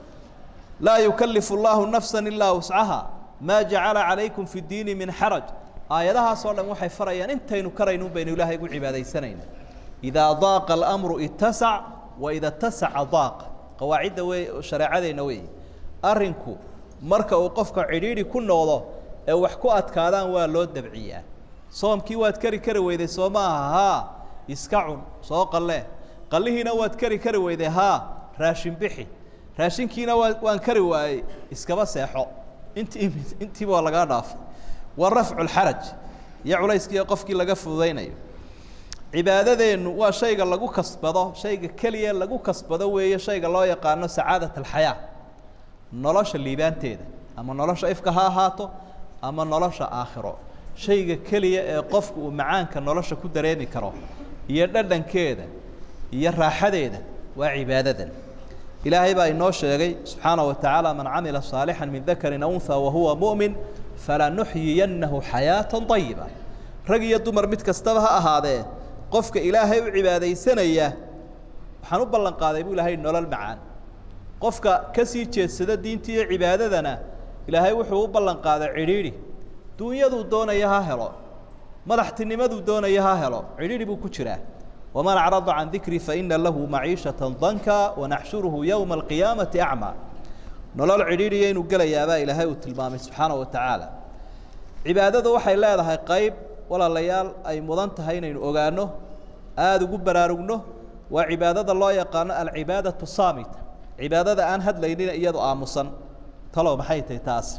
laa yukalifu اllahu nafsa ilaa wuscaha maa jacala calaykum fi اdiini min xaraj aayadahaasoo dhan waxay farayaan intaynu karaynun baynu ilaahay ugu cibaadaysanayna idaa daaqa اlamru itasac waida tasaca daaqa qawaacidda wey shareecadeenna wey arrinku marka uu qofka cidhiidhi ku noqdo ee wax ku adkaadaan waa loo dabciyaa soomkii waad kari kari weyday soo ma aha haa iska cun soo qalle qallihiina waad kari kari weyday haa raashin bixi raashinkiina waa waan kari waayey iskaba seexo intii intiiba waa lagaa dhaafay waa rafcu lxaraj iyo culayskiiyo qofkii laga fududaynayo cibaadadeennu waa shayga lagu kasbado shayga keliya lagu kasbado weeye shayga loo yaqaano sacaadat alxayaa nolosha liibaanteeda ama nolosha ifka ha ahaato ama nolosha aakhiro shayga keliya ee qofku uu macaanka nolosha ku dareemi karo iyo dhadhankeeda iyo raaxadeeda waa cibaadadan ilaahay baa inoo sheegay subxaana wa tacaala man camila saalixا min dakarin aw unha wahuwa muؤmin falanuxyiyannahu xayaaةa طayiba rag iyo dumar mid kastaba ha ahaadee qofka ilaahay u cibaadaysanaya waxaan u ballan qaaday buu ilaahay nolol macaan qofka ka sii jeedsada diinta iyo cibaadadana ilaahay wuxuu u ballan qaaday cidhiidhi duunyaduu doonaya ha helo madaxtinimaduu doonaya ha helo cidhiidhi buu ku jiraa waman acrada can dikrii faina lahu maciishata danka wanaxshuruhu yowma alqiyaamati acmaa nolol cidhiidhiya inuu gelayaabaa ilaahay uu tilmaamay subxaana wa tacaala cibaadadu waxay leedahay qayb walaalayaal ay mudan tahay inaynu ogaano aada ugu baraarugno waa cibaadada loo yaqaano alcibaadatu saamita cibaadada aan hadlaynin iyado aamusan talow maxay tahay taasi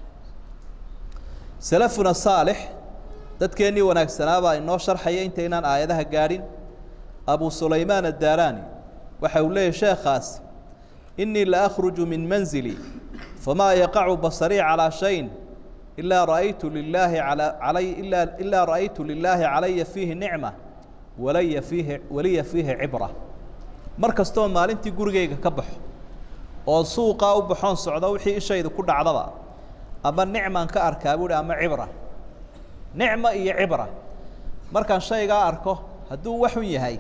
salafuna saalix dadkeennii wanaagsanaabaa inoo sharxaya intaynaan aayadaha gaadhin abu sulaymaan addaaraani waxa uu leeyahy sheekhaas inii la akhruju min manzili famaa yaqacu basarii calaa shayin ilaa ra'aytu lilaahi ala alay ilaa ilaa ra'aytu lilaahi calaya fiihi nicma walaya fiihi waliya fiihi cibra mar kastoo maalintii gurigayga ka baxo oo suuqaa u baxoon socdo wixii ishaydu ku dhacdaba ama nicmaan ka arkaa buuhi ama cibra nicma iyo cibra markaan shaygaa arko hadduu waxun yahay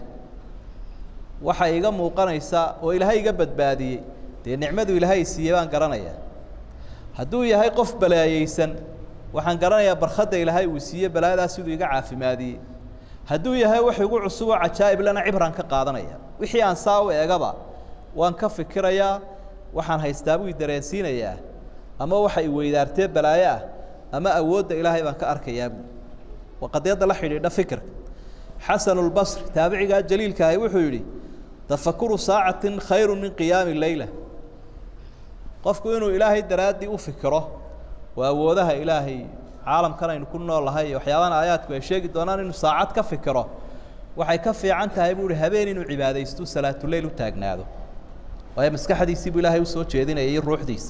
waxa iga muuqanaysa oo ilaahay iga badbaadiyey dee nicmadu ilaahay siiyey baan garanayaa hadduu yahay qof balaayeysan waxaan garanayaa barkhadda ilaahay uu siiye balaayadaas siduu iga caafimaadiyey hadduu yahay wax igu cusub oo cajaa'ib lana cibraan ka qaadanaya wixii aan saa u eegaba waan ka fikirayaa waxaan haystaa buu i dareensiinayaa ama waxa i weydaartee balaayo ah ama awoodda ilaahay baan ka arkayaa buu waa qadiyadda la xidhiidha fikirka xasanu lbasri taabicigaa jaliilkaahi wuxuu yidhi tafakuru saacatin khayru min qiyaami leyla qofku inuu ilaahay daraaddii u fikiro waa awoodaha ilaahay caalamkan aynu ku noolahay iyo waxyaabahan aayaadku ay sheegi doonaan inuu saacad ka fikiro waxay ka fiican tahay buu ihi habeen inuu cibaadaysto salaatuleyl u taagnaado waayo maskaxdiisii buu ilaahay usoo jeedinaya iyo ruuxdiisi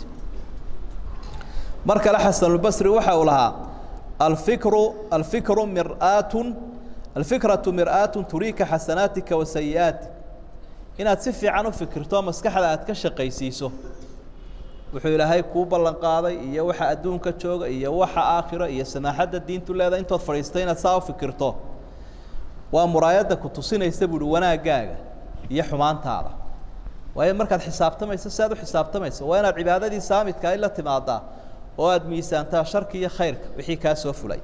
mar kale xasanulbasri waxa uu lahaa alfikru alfikru mir'aatun alfikratu mir'aatun turiika xasanaatika wa sayi'aatik inaad si fiican u fikirto maskaxda aad ka shaqaysiiso wuxuu ilaahay kuu ballan qaaday iyo waxa adduunka jooga iyo waxa aakhiro iyo samaaxadda diintu leedahay intood fadhiistay inaad saa u fikirto waa muraayadda ku tusinaysa buuhi wanaaggaaga iyo xumaantaada waayo markaad xisaabtamayso si aad u xisaabtamayso waa inaad cibaadadii saamidka ay la timaadaa oo aada miisaantaa sharki iyo khayrka wixii kaa soo fulay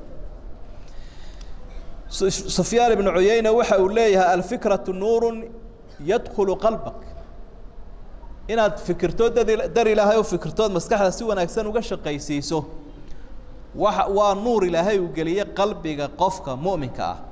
sufyaan ibnu cuyeyne waxa uu leeyahay alfikratu nuuru yadkulu qalbak inaad fikirto dad dar ilaahay u fikirtood maskaxda si wanaagsan uga shaqaysiiso wa waa nuur ilaahay uu geliye qalbiga qofka mu'minka ah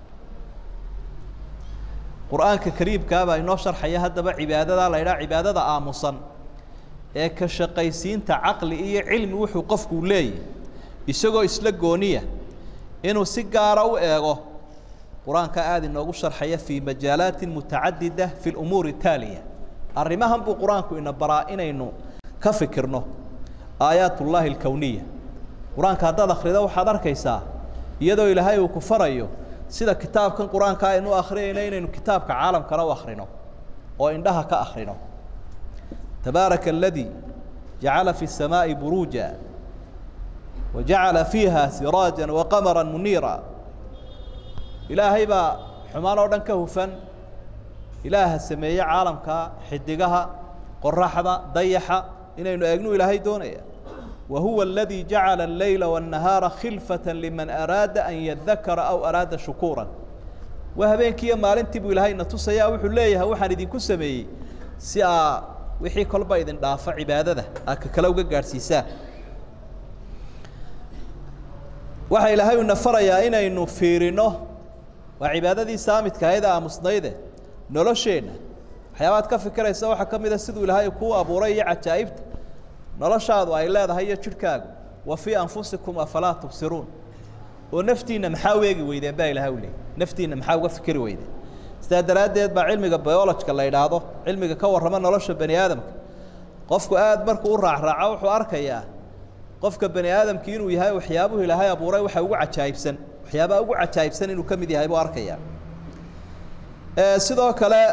qur-aanka kariimkaabaa inoo sharxaya haddaba cibaadadaa la ydhaha cibaadada aamusan ee ka shaqaysiinta caqli iyo cilmi wuxuu qofku leeyahy isagoo isla gooniya inuu si gaara u eego qur-aanka aada inoogu sharxaya fii majaalaatin mutacadida fi lumuuri taaliya arrimahan buu qur-aanku ina baraa inaynu ka fikirno aayaat ullaahi alkowniya qur-aanka haddaad akhrido waxaad arkaysaa iyadoo ilaahay uu ku farayo sida kitaabkan qur-aanka aynu akhriyayno inaynu kitaabka caalamkana u akhrino oo indhaha ka akhrino tabaaraka aladii jacala fi الsamaaءi buruuja wajacala fiiha siraaja waqamara muniira ilaahay baa xumaan oo dhan ka hufan ilaaha sameeye caalamka xidigaha qoraxda dayaxa inaynu eegnu ilaahay doonaya wa huwa aladii jacala اleyla wالnahaara khilfaة liman araada an yadakara aw araada shukuura waa habeenkiiyo maalintii buu ilaahay na tusaya wuxuu leeyahay waxaan idinku sameeyey si aa wixii kolba idin dhaafo cibaadada aa ka kale uga gaadhsiisaan waxaa ilaahay una farayaa inaynu fiirino waa cibaadadii saamidka ahayd aamusnayde nolosheenna waxyaabaad ka fikiraysa waxaa ka mid a siduu ilaahay kuu abuuray iyo cajaa'ibta noloshaadu ay leedahay iyo jidhkaagu wa fii anfusikum afalaa tubsiruun oo naftiinna maxaa u eegi weydeen baa ilahay u leeyay naftiinna maxaa uga fikiri weydeen sidaa daraaddeed baa cilmiga biolojka la yidhaahdo cilmiga ka warrama nolosha bani aadamka qofku aad markuu u raacraaco wuxuu arkayaa qofka bani aadamki inuu yahay waxyaabuhu ilaahay abuuray waxa ugu cajaa'ibsan waxyaabaha ugu cajaa'ibsan inuu ka mid yahay buu arkayaa sidoo kale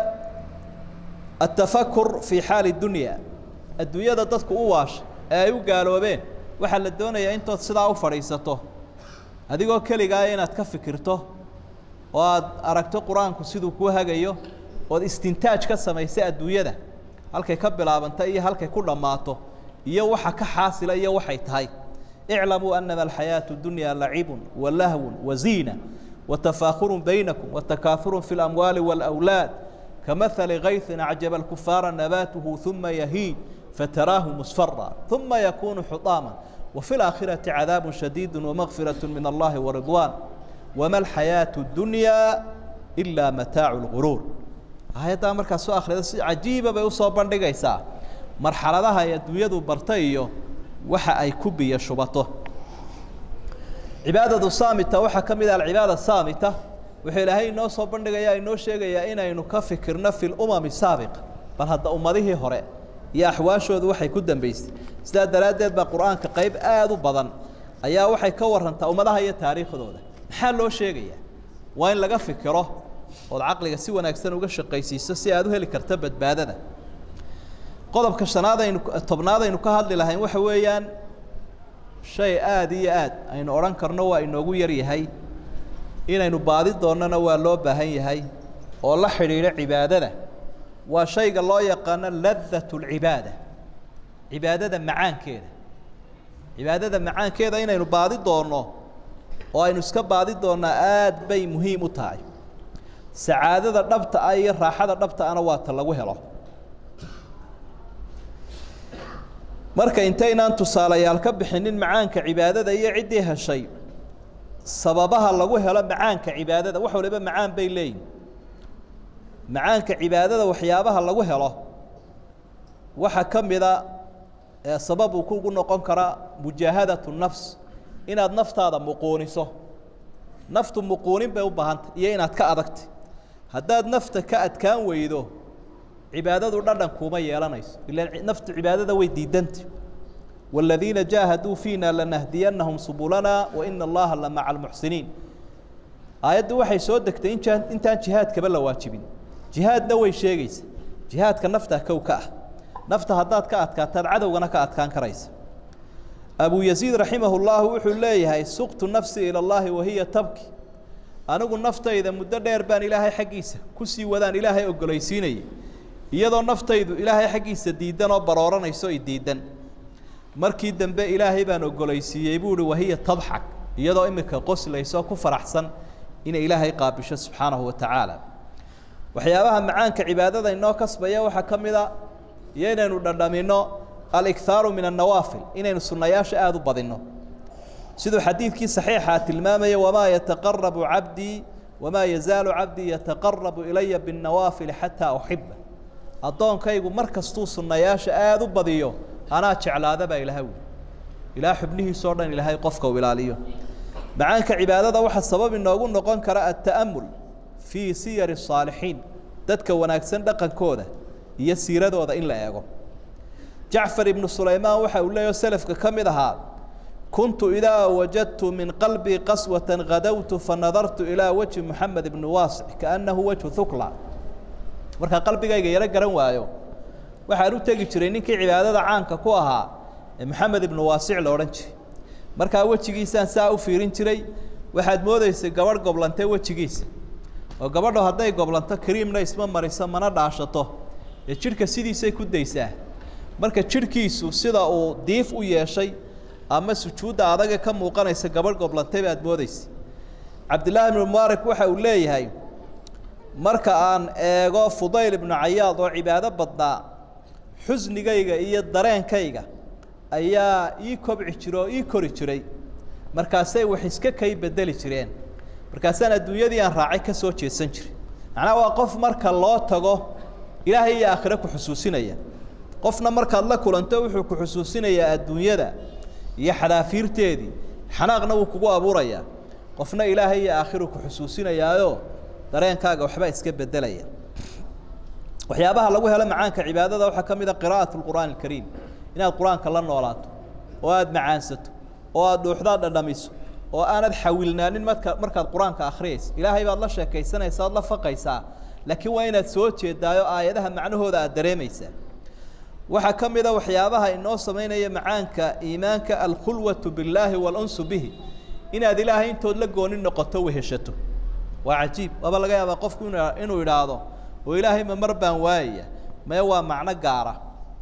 atafakur fii xaali dunya adduunyada dadku u waasha ee ay u gaaloobeen waxaa la doonayaa intood sidaa u fadhiisato adigoo keligaa inaad ka fikirto oo aad aragto qur-aanku siduu kuu hagayo ood istintaaj ka samaysay adduunyada halkay ka bilaabanta iyo halkay ku dhammaato iyo waxa ka xaasila iyo waxay tahay iclamuu anama alxayaaةu dunya lacibun walahwun waziina watafaakhuru baynakum watakaahuru fi اlamwaali wاlأwlaad kamahali kayثin acjaba اlkufaara nabaatuhu ثuma yahiij fataraahu musfara ثuma yakunu xuطaama وفي الآخرة عذاب شديد ومغفرة من الله ورضوان وما الحياة الدنيا إلا متاع الغرور آيadaa markaa soo akhrida si cajiiba bay usoo bandhigaysaa marxaladaha ay adduunyadu barta iyo waxa ay ku biyo shubato cibaadadu saamita waxaa ka mid ah alcibaada saamita wuxuu ilaahay inoo soo bandhigaya inoo sheegayaa inaynu ka fikirno fi lumami saabiqa bal hadda ummadihii hore iyo axwaashoodu waxay ku dambeysay sidaa daraaddeed baa qur-aanka qayb aada u badan ayaa waxay ka warantaa ummadaha iyo taariikhdooda maxaa loo sheegayaa waa in laga fikiro ood caqliga si wanaagsan uga shaqaysiiso si aad u heli karto badbaadada qodobka shanaad aynu tobnaad aynu ka hadli lahayn waxa weeyaan shay aada iyo aad aynu odhan karno waa inoogu yar yahay inaynu baadi doonnona waa loo baahan yahay oo la xidhiidho cibaadada waa shayga loo yaqaano ladat اlcibaada cibaadada macaankeeda cibaadada macaankeeda inaynu baadi doonno oo aynu iska baadi doonnaa aad bay muhiim u tahay sacaadada dhabta ah iyo raaxada dhabta ana waa ta lagu helo marka intaynaan tusaalayaal ka bixinin macaanka cibaadada iyo ciddii heshay sababaha lagu helo macaanka cibaadada wax waliba macaan bay leeyihin macaanka cibaadada waxyaabaha lagu helo waxaa ka mida ee sabab uu kugu noqon karaa mujaahadatu nafs inaad naftaada muquuniso naftu muquunin bay u baahantay iyo inaad ka adagtay haddaad nafta ka adkaan weydo cibaadadu dhadhan kuuma yeelanayso ilaan naftu cibaadada way diidanta wاladiina jaahaduu fiina lanahdiyanahum subulana waina allaha la maca almuxsiniin aayaddu waxay soo degtay intaan intaan jihaadkaba la waajibin jihaadna way sheegaysa jihaadka naftaa kow ka ah nafta haddaad ka adkaataad cadowgana ka adkaan karaysa abu yaziid raximah اllahu wuxuu leeyahay suqtu nafsi ilى اllahi wahiya tabki anigu naftayda muddo dheer baan ilaahay xaggiisa kusii wadaan ilaahay ogolaysiinayay iyadoo naftaydu ilaahay xaggiisa diidan oo barooranayso i diidan markii dambe ilaahay baan ogolaysiiyey buu uhi wahiya tadxak iyadoo iminka qoslayso ku faraxsan inay ilaahay qaabisho subxaanahu wa tacaala waxyaabaha macaanka cibaadada inoo kasbaya waxaa ka mid a iyo inaynu dhandhamino alikhaaru min annawaafil inaynu sunnayaasha aada u badinno siduu xadiidkii saxiixaa tilmaamaya wamaa yataqarabu cabdii wamaa yazaalu cabdii yataqarabu ilaya binnawaafili xataa uxiba addoonkaygu mar kastuu sunnayaasha aada u badiyo anaa jeclaada baa ilaha wi ilaa xubnihiisoo dhan ilaahay qofka uu ilaaliyo macaanka cibaadada waxaa sabab inoogu noqon kara alta'amul fii siyari الصaalixiin dadka wanaagsan dhaqankooda iyo siiradooda in la eego jacfar ibnu sulaymaan waxa uu leeyaho selafka ka mid ahaa kuntu idaa wajadtu min qalbii qaswata gadowtu fanadartu ilaa wajhi moxamed ibni waasic kaannahu wajhu hukla markaa qalbigayga yaro garan waayo waxaan u tegi jiray ninkii cibaadada caanka ku ahaa ee moxamed ibnu waasic la odhan jiray markaa wejigiisaan saa u fiirin jiray waxaad moodaysay gabadh goblantay wejigiisa oo gabadho hadday goblanto kariimna isma mariso mana dhaashato ee jidhka sidiisay ku daysaa marka jidhkiisu sida uu diif u yeeshay ama sujuudda adaga ka muuqanaysa gabadh goblantay baad moodaysa cabdillaahi ibnu mubaarak waxa uu leeyahay marka aan eego fudayl ibnu cayaad oo cibaado badnaa xusnigayga iyo dareenkayga ayaa ii kobci jira oo ii kori jiray markaasay wax iska kay bedeli jireen markaasaan adduunyadii aan raacay ka soo jeesan jiray macnaha waa qof marka loo tago ilaahay iyo aakhire ku xusuusinaya qofna markaad la kulanto wuxuu ku xusuusinayaa adduunyada iyo xadaafiirteedii xanaaqna wuu kugu abuurayaa qofna ilaahay iyo aakhiru ku xusuusinayaayo dareenkaaga waxbaa iska bedelaya waxyaabaha lagu helo macaanka cibaadada waxaa ka mid a qiraa'at lqur'aan alkariim inaad qur-aanka la noolaato oo aada macaansato oo aada dhuuxdaad dhadhamiso oo aanad xawilnaanin marka markaad qur-aanka akhriyaysa ilaahay baad la sheekaysanaysaa oad la faqaysaa laakiin waa inaad soo jeedaayo aayadaha macnahooda aad dareemaysaa waxaa ka mid a waxyaabaha inoo samaynaya macaanka iimaanka alkhulwatu billaahi waalunsu bihi inaad ilaahay intood la gooni noqoto weheshato waa cajiib waaba laga yaabaa qofku inu inuu idhaahdo oo ilaahay ma mar baan waayaya mee waa macno gaara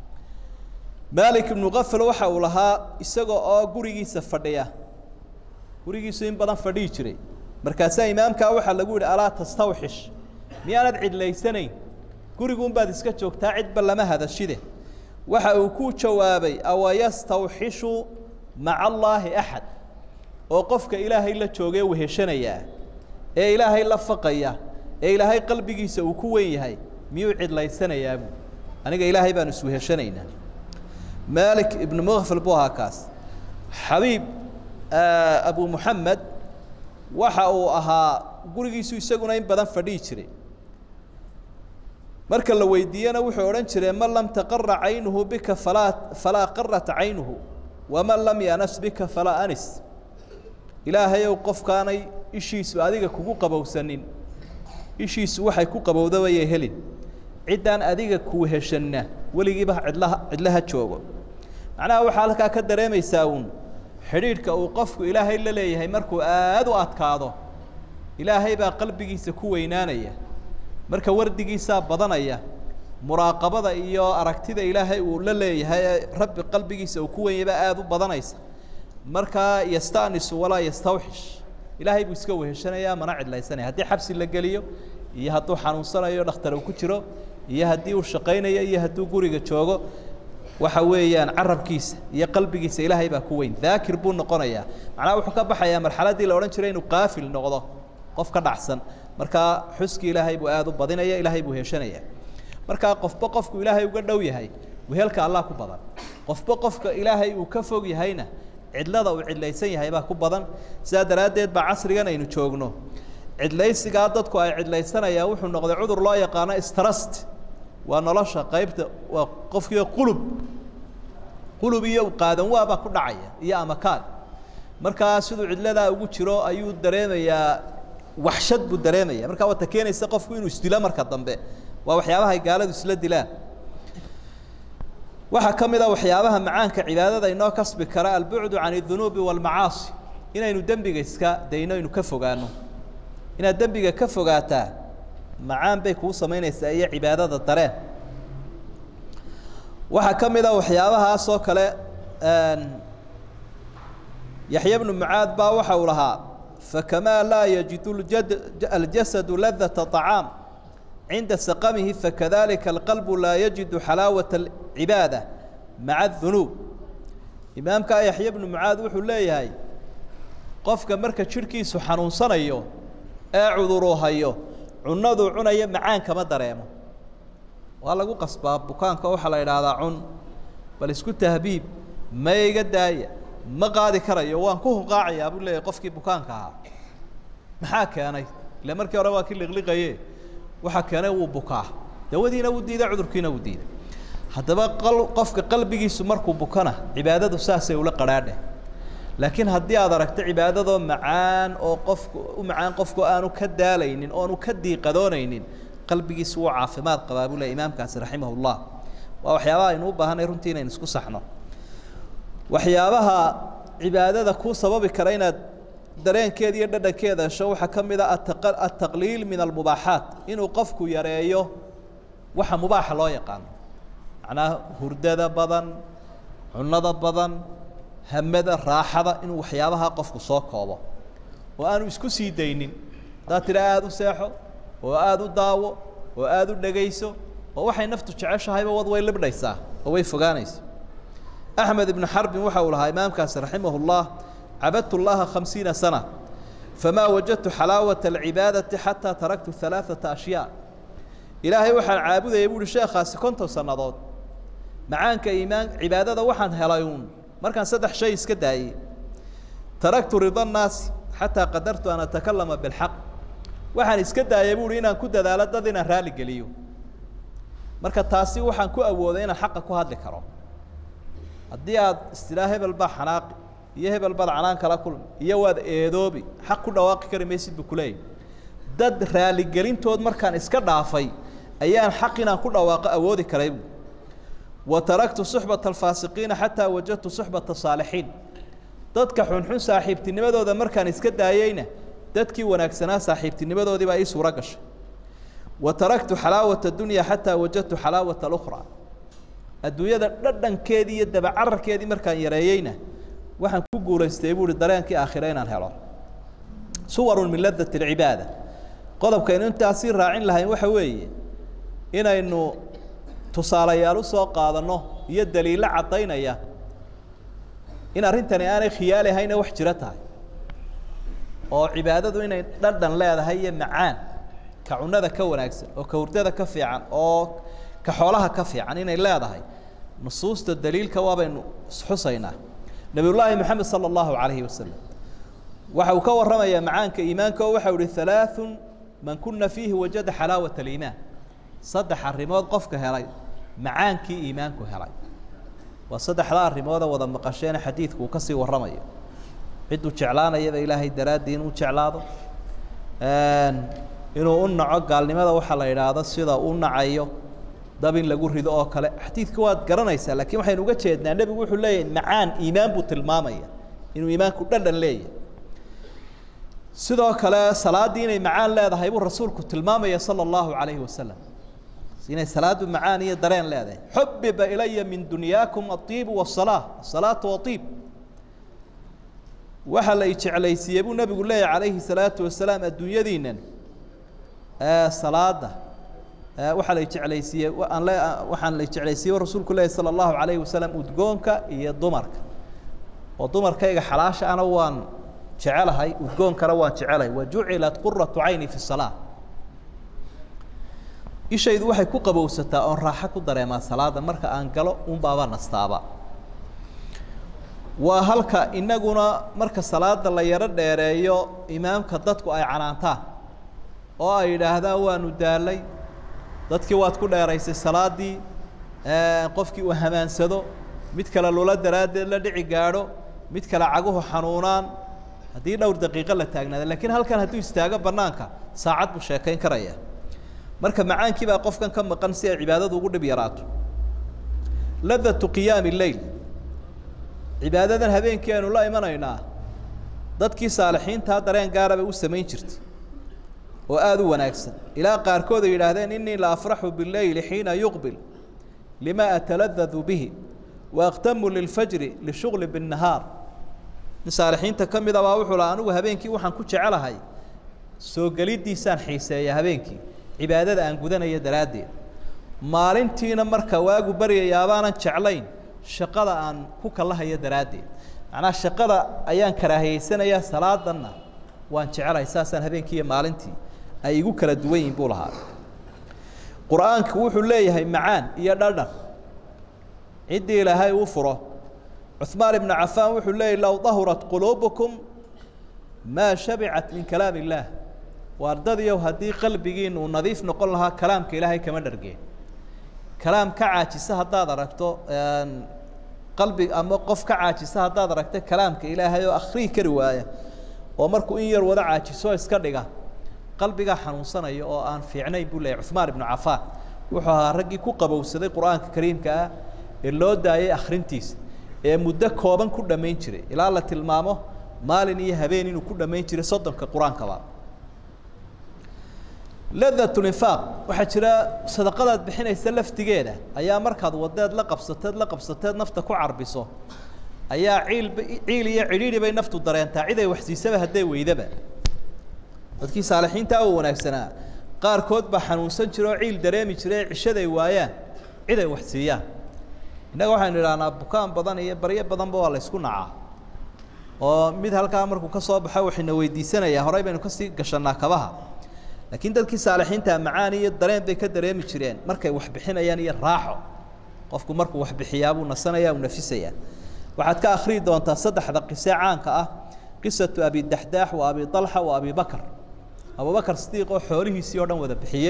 maalik ibnu kafal waxa uu lahaa isaga oo gurigiisa fadhiya gurigiisu in badan fadhihi jiray markaasaa imaamkaa waxaa lagu yidhi alaa tastawxish miyaanad cidlaysanayn guriguunbaad iska joogtaa cidba lama hadashide waxa uu ku jawaabay awayastawxishu maca allaahi axad oo qofka ilaahay la joogee weheshanayaa ee ilaahay la faqaya ee ilaahay qalbigiisa uu ku wen yahay miyuu cidlaysanayaa buu aniga ilaahay baanu isweheshanaynaa malik ibnu mukfal buu ahaa kaas xabiib abu muxamed waxa uu ahaa gurigiisu isaguna in badan fadhihi jiray marka la weydiiyena wuxuu odhan jiray man lam taqara caynuhu bika falaa falaa qarat caynuhu waman lam yanas bika falaa anis ilaahayow qofkaanay ishiisu adiga kugu qabowsanin ishiisu waxay ku qabowdabayay helin ciddaan adiga ku heshanna weligiiba cidlaha cidlaha joogo macnaha waxaa halkaa ka dareemaysaa uun xidhiidhka uu qofku ilaahay la leeyahay markuu aada u adkaado ilaahay baa qalbigiisa ku weynaanaya marka wardigiisaa badanaya muraaqabada iyo aragtida ilaahay uu la leeyahay ee rabbi qalbigiisa uu ku wenyay baa aada u badanaysa markaa yastanisu walaa yastawxish ilaahay buu iska weheshanayaa mana cidlaysanaya haddii xabsi la geliyo iyo hadduu xanuunsanayo dhakhtar uu ku jiro iyo haddii uu shaqaynayo iyo hadduu guriga joogo waxa weeyaan carabkiisa iyo qalbigiisa ilaahay baa ku weyn daakir buu noqonayaa macnaha wuxuu ka baxayaa marxaladdii la odhan jiray inuu qaafil noqdo qof ka dhacsan markaa xuskii ilaahay buu aada u badinaya ilaahay buu heshanaya markaa qofba qofku ilaahay uga dhow yahay wehelka allah ku badan qofba qofka ilaahay uu ka fog yahayna cidlada uu cidlaysan yahay baa ku badan sidaa daraaddeed baa casrigan aynu joogno cidlaysigaa dadku ay cidlaysanayaan wuxuu noqday cudur loo yaqaano strust waa nolosha qaybta waa qofkii qulub qulub iyo qaadan waabaa ku dhacaya iyo amakaan markaa siduu cidladaa ugu jiro ayuu dareemayaa waxshad buu dareemaya markaa wata keenaysa qofku inuu isdilo marka dambe waa waxyaabaha ay gaaladu isla dilaan waxaa ka mid a waxyaabaha macaanka cibaadada inoo kasbi kara albucdu can اdunuubi wاlmacaasi inaynu dembiga iska dayno aynu ka fogaano inaad dembiga ka fogaataa macaan bay kuu samaynaysaa iyo cibaadada dareen waxaa ka mid a waxyaabahaas oo kale yaxya bnu mucaad baa waxa uu lahaa fakamaa laa yajidu aljasadu ladata طacaam cinda saqamihi fakadalika alqalbu laa yajidu xalaawata alcibaada maca adunuub imaamka yaxya bnu mucaad wuxuu leeyahay qofka marka jidhkiisu xanuunsanayo ee cuduruu hayo cunaduu cunaya macaan kama dareemo waa lagu qasbaa bukaanka waxaa la idhaahdaa cun bal isku tahbiib ma iga daaya ma qaadi karayo waan ku hunqaacayaa buu leeyahay qofkii bukaanka ahaa maxaa keenay ile markii hore waa kii liqliqaye waxaa keenay wuu bukaa dawadiina wuu diiday cudurkiina wuu diiday haddaba qofka qalbigiisu markuu bukana cibaadadu saasay ula qadhaadheh laakiin haddii aad aragto cibaadadoo macaan oo qofku u macaan qofku aanu ka daalaynin oonu ka diiqadoonaynin qalbigiisu wuu caafimaad qabaa buu le imaamkaasi raximah ullah waa waxyaabaha aynu u baahanay runtii inaynu isku saxno waxyaabaha cibaadada kuu sababi kara inaad dareenkeeda iyo dhadhankeeda hesho waxaa ka mid a ataqliil min almubaaxaat inuu qofku yareeyo waxa mubaaxa loo yaqaano macnaha hurdada badan cunada badan hamada raaxada inuu waxyaabaha qofku soo koobo oo aanu isku sii daynin haddaad tidha aada u seexo oo aada u daawo oo aada u dhegayso oo waxay naftu jeceshahayba wad way libdhaysaa oo way fogaanaysa axmed ibnu xarbin waxa uu lahaa imaamkaasi raximah اllah cabadtu llaha khamsiina sana famaa wajadtu xalaawata alcibaadati xataa taraktu halaaثata ashyaa ilaahay waxaan caabudayay buuhi sheekhaasi konton sannadood macaanka iimaan cibaadada waxaan helay uun markaan saddex shay iska daayey taraktu rida nnaasi xataa qadartu an atakalama bilxaq waxaan iska daayay buuhi inaan ku dadaalo dad inaan raali geliyo marka taasi waxaan ku awooday inaan xaqa ku hadli karo haddii aad istilaa hebel baa xanaaqi iyo hebel baad canaan kala kulmi iyo waad eedoobi xaq ku dhawaaqi kari maysid buu kuleeyahy dad raaligelintood markaan iska dhaafay ayaan xaq inaan ku dhawaaqo awoodi karay bu wa taraktu suxbata alfaasiqiina xataa wajadtu suxbata saalixiin dadka xunxun saaxiibtinimadooda markaan iska daayeyna dadkii wanaagsanaa saaxiibtinimadoodii baa ii suuro gashay wa taraktu xalaawata dunya xataa wajadtu xalaawata alukhra adduunyada dhadhankeedii iyo dabacararkeedii markaan yareeyeyna waxaan ku guulaystay buuhi dareenkii aakhire inaan helo suwarun min ladat alcibaada qodobkaynu intaasii raacin lahayn waxa weeye inaynu tusaalayaal usoo qaadanno iyo daliilo caddaynaya in arrintani aanay khiyaali ahayna wax jiro tahay oo cibaadadu inay dhadhan leedahay iyo macaan ka cunada ka wanaagsan oo ka hurdada ka fiican oo ka xoolaha ka fiican inay leedahay nusuusta daliilka waabaynu isxusaynaa nabiyullaahi moxamed sala allahu calayhi wasalam waxa uu ka warramayaa macaanka iimaanka oo waxau ihi halaaثun man kuna fiihi wajada xalaawat aliimaan saddex arrimood qofka helay macaankii iimaanku helay waa saddexda arrimooda wada maqasheena xadiidku uu kasii warramayo cidduu jeclaanayaba ilaahay daraaddii inuu jeclaado inuu u naco gaalnimada waxaa la idhaahdo sida u nacayo dab in lagu rido oo kale xadiidka waad garanaysaa lakiin waxaynu uga jeednaa nebigu wuxuu leeyahay macaan iimaan buu tilmaamaya inuu iimaanku dhadhan leeyahay sidoo kale salaaddii inay macaan leedahay buu rasuulku tilmaamaya sala allahu calayhi wasalam inay salaadu macaan iyo dareen leedahay xubiba ilaya min dunyaakum aiibu wasalaa asalaatu waiib waxaa la ijeclaysiiyey buu nebigu leeyahy calayhi salaatu wasalaam adduunyadiinan salaada waxaa la jeclaysiiyey aan le waxaan la jeclaysiiyey rasuulku leeyahy sala allahu calayhi wasalam udgoonka iyo dumarka oo dumarkayga xalaasha ana waan jecelahay udgoonkana waan jecelahay wa jucilat quratu cayni fi salaa ishaydu waxay ku qabowsataa oon raaxo ku dareemaa salaada marka aan galo un baaba nastaaba waa halka inaguna marka salaada la yaro dheereeyo imaamka dadku ay canaantaan oo ay yidhaahdaan waanu daalay dadkii waad ku dheeraysay salaadii qofkii uu hamaansado mid kale lula daraaddeed la dhici gaadho mid kale caguhu xanuunaan haddii dhowr daqiiqo la taagnaada lakiin halkan hadduu istaago banaanka saacad buu sheekayn karaya marka macaankii baa qofkan ka maqan si ay cibaadadu ugu dhib yaraato ladatu qiyaami leyl cibaadadan habeenkii aynu la imanaynaa dadkii saalixiintaa dareen gaaraba u samayn jirtay oo aada u wanaagsan ilaa qaarkood ay yidhaahdeen inii la afraxu bileyli xiina yuqbil lima ataladadu bihi waaqtamu lilfajri lishugli binnahaar nin saalixiinta ka mida baa wuxuu laha anigu habeenkii waxaan ku jecelahay soo geliddiisaan xiiseeya habeenkii cibaadada aan gudanaya daraaddeed maalintiina marka waagu baryayaabaanan jeclayn shaqada aan ku kallahaya daraaddeed macnaha shaqada ayaan karaahiyeysanayaa salaadanna waan jecelahay saasaan habeenkii iyo maalintii ay igu kala duwan yihin buu lahaa qur-aanku wuxuu leeyahay macaan iyo dhadhan ciddii ilaahay uu furo cuثmaan ibnu cafaan wuxuu leeyahy low dahurat quluubukum maa shabicat min kalaam illaah waardadiyow haddii qalbigiina uu nadiif noqon lahaa kalaamka ilaahay kama dhargeen kalaam ka caajisa haddaad aragto qalbi ama qof ka caajisa haddaad aragto kalaamka ilaahay oo akhrihi kari waaya oo markuu in yar wada caajiso iska dhiga qalbigaa xanuunsanaya oo aan fiicnayn buu leeyahy cuثmaan ibnu cafaan wuxuu ahaa raggii ku qabowsaday qur-aanka kariimka ah ee loo daayay akhrintiisa ee muddo kooban ku dhammayn jiray ilaa la tilmaamo maalin iyo habeen inuu ku dhammayn jiray soddonka qur-aankaba ladatlinfaaq waxaa jira sadaqadaad bixinaysa laftigeeda ayaa markaad wadeed la qabsateed la qabsateed nafta ku carbiso ayaa ciilba ciil iyo cidhiidhi bay naftu dareentaa cid ay waxsiisaba hadday weydaba dadkii saalixiintaa oo wanaagsanaa qaarkood baa xanuunsan jira oo ciil dareemi jiray ee cishaday waayaan cid ay wax siiyaan innaga waxaynu idhahnaa bukaan badan iyo baryo badanba waa la ysku nacaa oo mid halkaa markuu ka soo baxo waxayna weydiisanayaa horey baynu kasii gashannaa kabaha laakiin dadkii saalixiinta macaan iyo dareen bay ka dareemi jireen markay wax bixinayaan iyo raaxo qofku markuu wax bixiyaa buu nasanaya uu nafisayaa waxaad ka akhriyi doontaa saddexda qise caanka ah qisatu abi daxdaax wa abi alxa wa abi bakr abubakar sidiiq oo xoolihiisii oo dhan wada bixiyey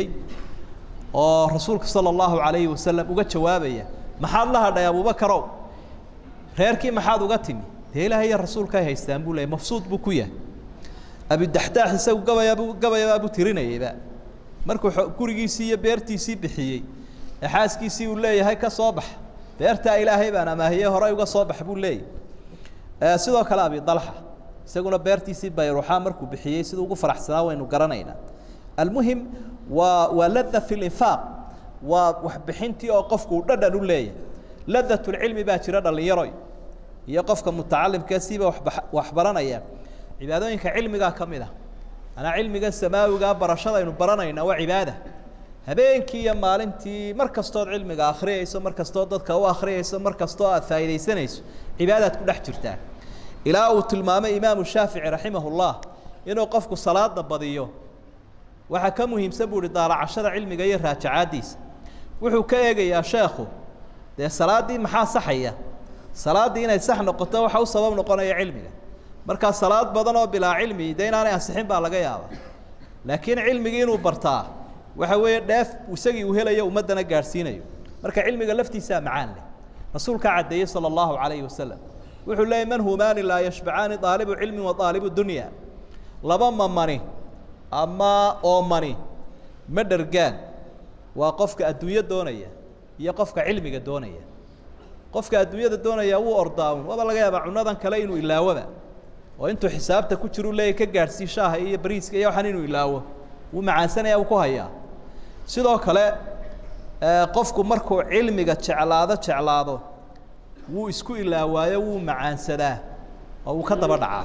oo rasuulka sala allahu calayhi wasalam uga jawaabaya maxaad la hadhay abubakarow reerkii maxaad uga timi dee ilaahay iyo rasuulka ay haystaan buu leeyay mafsuud buu ku yahay abidaxdaax isagu gabayabuu gabayabaabuu tirinayayba markuu gurigiisii iyo beertiisii bixiyey ee xaaskiisii uu leeyahay ka soo bax beertaa ilaahay baan amaahiyey horey uga soo bax buu leeyahy sidoo kale abi dalxa isaguna beertiisii bayruuxa markuu bixiyey siduu ugu faraxsanaa waynu garanaynaa almuhim waa waa lada fi linfaaq waa waxbixintii oo qofku uu dhadhan u leeyahay ladatulcilmi baa jira dhallinyaroy iyo qofka mutacalimkee siiba waba waxbaranaya cibaadooyinka cilmigaa ka mid ah anaa cilmiga samaawigaa barashadaynu baranayna waa cibaada habeenkii iyo maalintii mar kastood cilmiga akhriyayso mar kastoo dadka u akhriyayso mar kastoo aad faa'iidaysanayso cibaadaad ku dhex jirtaa ilaa uu tilmaamay imaamu shaafici raximah llah inuu qofku salaada badiyo waxaa ka muhiimsan buu uhi daalacashada cilmiga iyo raajacaaddiisa wuxuu ka eegayaa sheekhu dee salaaddii maxaa saxaya salaaddii inay sax noqoto waxa u sabab noqonaya cilmiga markaa salaad badan oo bilaa cilmi de inaanay ansixin baa laga yaabaa laakiin cilmigii inuu bartaa waxa weeye dheef isagii uu helayo ummaddana gaadhsiinayo marka cilmiga laftiisaa macaan leh rasuulkaa caddeeyey sala allahu calayhi wasalam wuxuu leeyay man humaani laa yashbacaani daalibu cilmin wa daalibu dunya laba mamani ama oomani ma dhergaan waa qofka adduunyo doonaya iyo qofka cilmiga doonaya qofka adduunyada doonaya wuu ordaawn waaba laga yaabaa cunadan kale inuu ilaawaba oo intuu xisaabta ku jiru leeyahy ka gaadhsii shaaha iyo bariiska iyo waxaan inuu ilaawo wuu macaansanaya wuu ku hayaa sidoo kale qofku markuu cilmiga jeclaado jeclaado wuu isku ilaawaayo wuu macaansadaa oo wuu ka daba dhacaa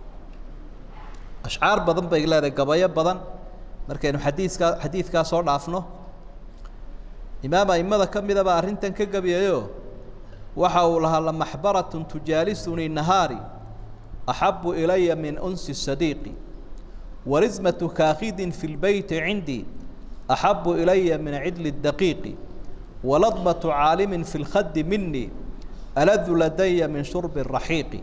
ashcaar badan bay leedahay gabayo badan markaynu xadiiskaa xadiidkaa soo dhaafno imaam aimada ka mida baa arrintan ka gabiyayo waxa uu lahaa lamaxbaratun tujaalisunii nahaari axabu ilaya min unsi sadiiqi warismatu kaakidin fi lbeyti cindii axabu ilaya min cidli daqiiqi waladmatu caalimin fi lkhadi minii aladu ladaya min shurbi raxiiqi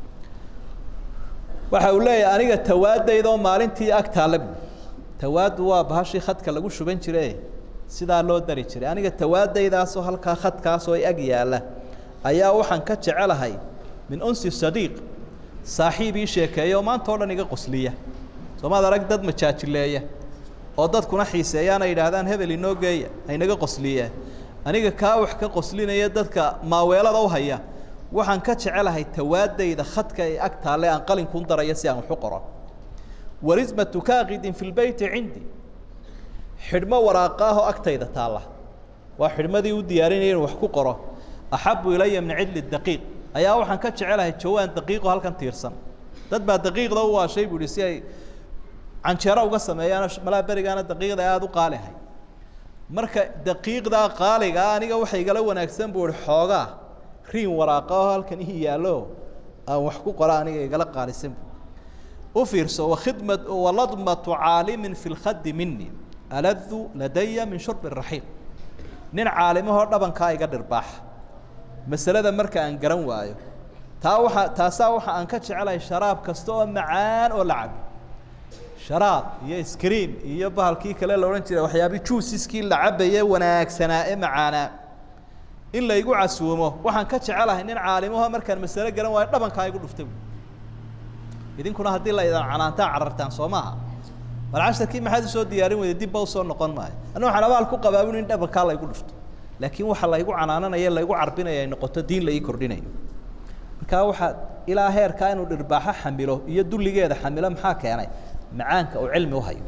waxa uu leeyahay aniga tawaadaydoo maalintii ag taale bu tawaadu waa bahashii khadka lagu shuban jire sidaa loo dari jiray aniga tawaadaydaasoo halkaa khadkaasoo ag yaalla ayaa waxaan ka jecelahay min unsi sadiiq saaxiib ii sheekeeya oo maanta o dhan iga qosliya soomaad arag dad majaajileeya oo dadkuna xiiseeyaana yidhaahdaan hebel inoo geeya haynaga qosliyaa aniga kaa wax ka qoslinaya dadka maaweelada u haya waxaan ka jecelahay tawaadayda khadka ee ag taalle aan qalinkuun daraya si aan waxu qoro warismatu kaakidin fi lbeyti cindi xidhmo waraaqa ahoo agtayda taalla waa xidhmadii u diyaarinaya inu wax ku qoro axabu ilaya min cidli daqiiq ayaa waxaan ka jecelahay jawaan daqiiqo halkan tiirsan dad baa daqiiqda u waashay bu ihi si ay canjeero uga sameeyaan malaa berigaana daqiiqda aada u qaalihay marka daqiiqdaa qaaligaa aniga waxa igala wanaagsan buu ihi xoogaa riin waraaqa oo halkan ii yaallo aan wax ku qora aniga igala qaalisan u fiirso wakhidma waladmatu caalimin fi lkhadi mini aladu ladaya min shurbi raxiiq nin caalimahoo dhabankaa iga dhirbaaxa masalada marka aan garan waayo taa waxa taasaa waxa aan ka jecelahay sharaab kasta oo macaan oo la cabo sharaab iyo scream iyo bahalkii kale la odhan jiray waxyaabi juusiskii la cabaye wanaagsanaa ee macaanaa in laygu casuumo waxaan ka jecelahay nin caalimaho markaan masalo garan waayo dhabankaa igu dhuftay idinkuna haddii la idan canaantaa carartaan soo maaha bal casharkii maxaad usoo diyaarin weyday dibba usoo noqon maayo anna waxaan abaal ku qabaabin in dhabankaa laygu dhufto laakiin waxa laygu canaananaya laygu carbinaya ay noqoto diin la ii kordhinayo markaa waxaa ilaa heerkaa inuu dhirbaaxo xamilo iyo dulligeeda xamilo maxaa keenay macaanka uu cilmi uhayo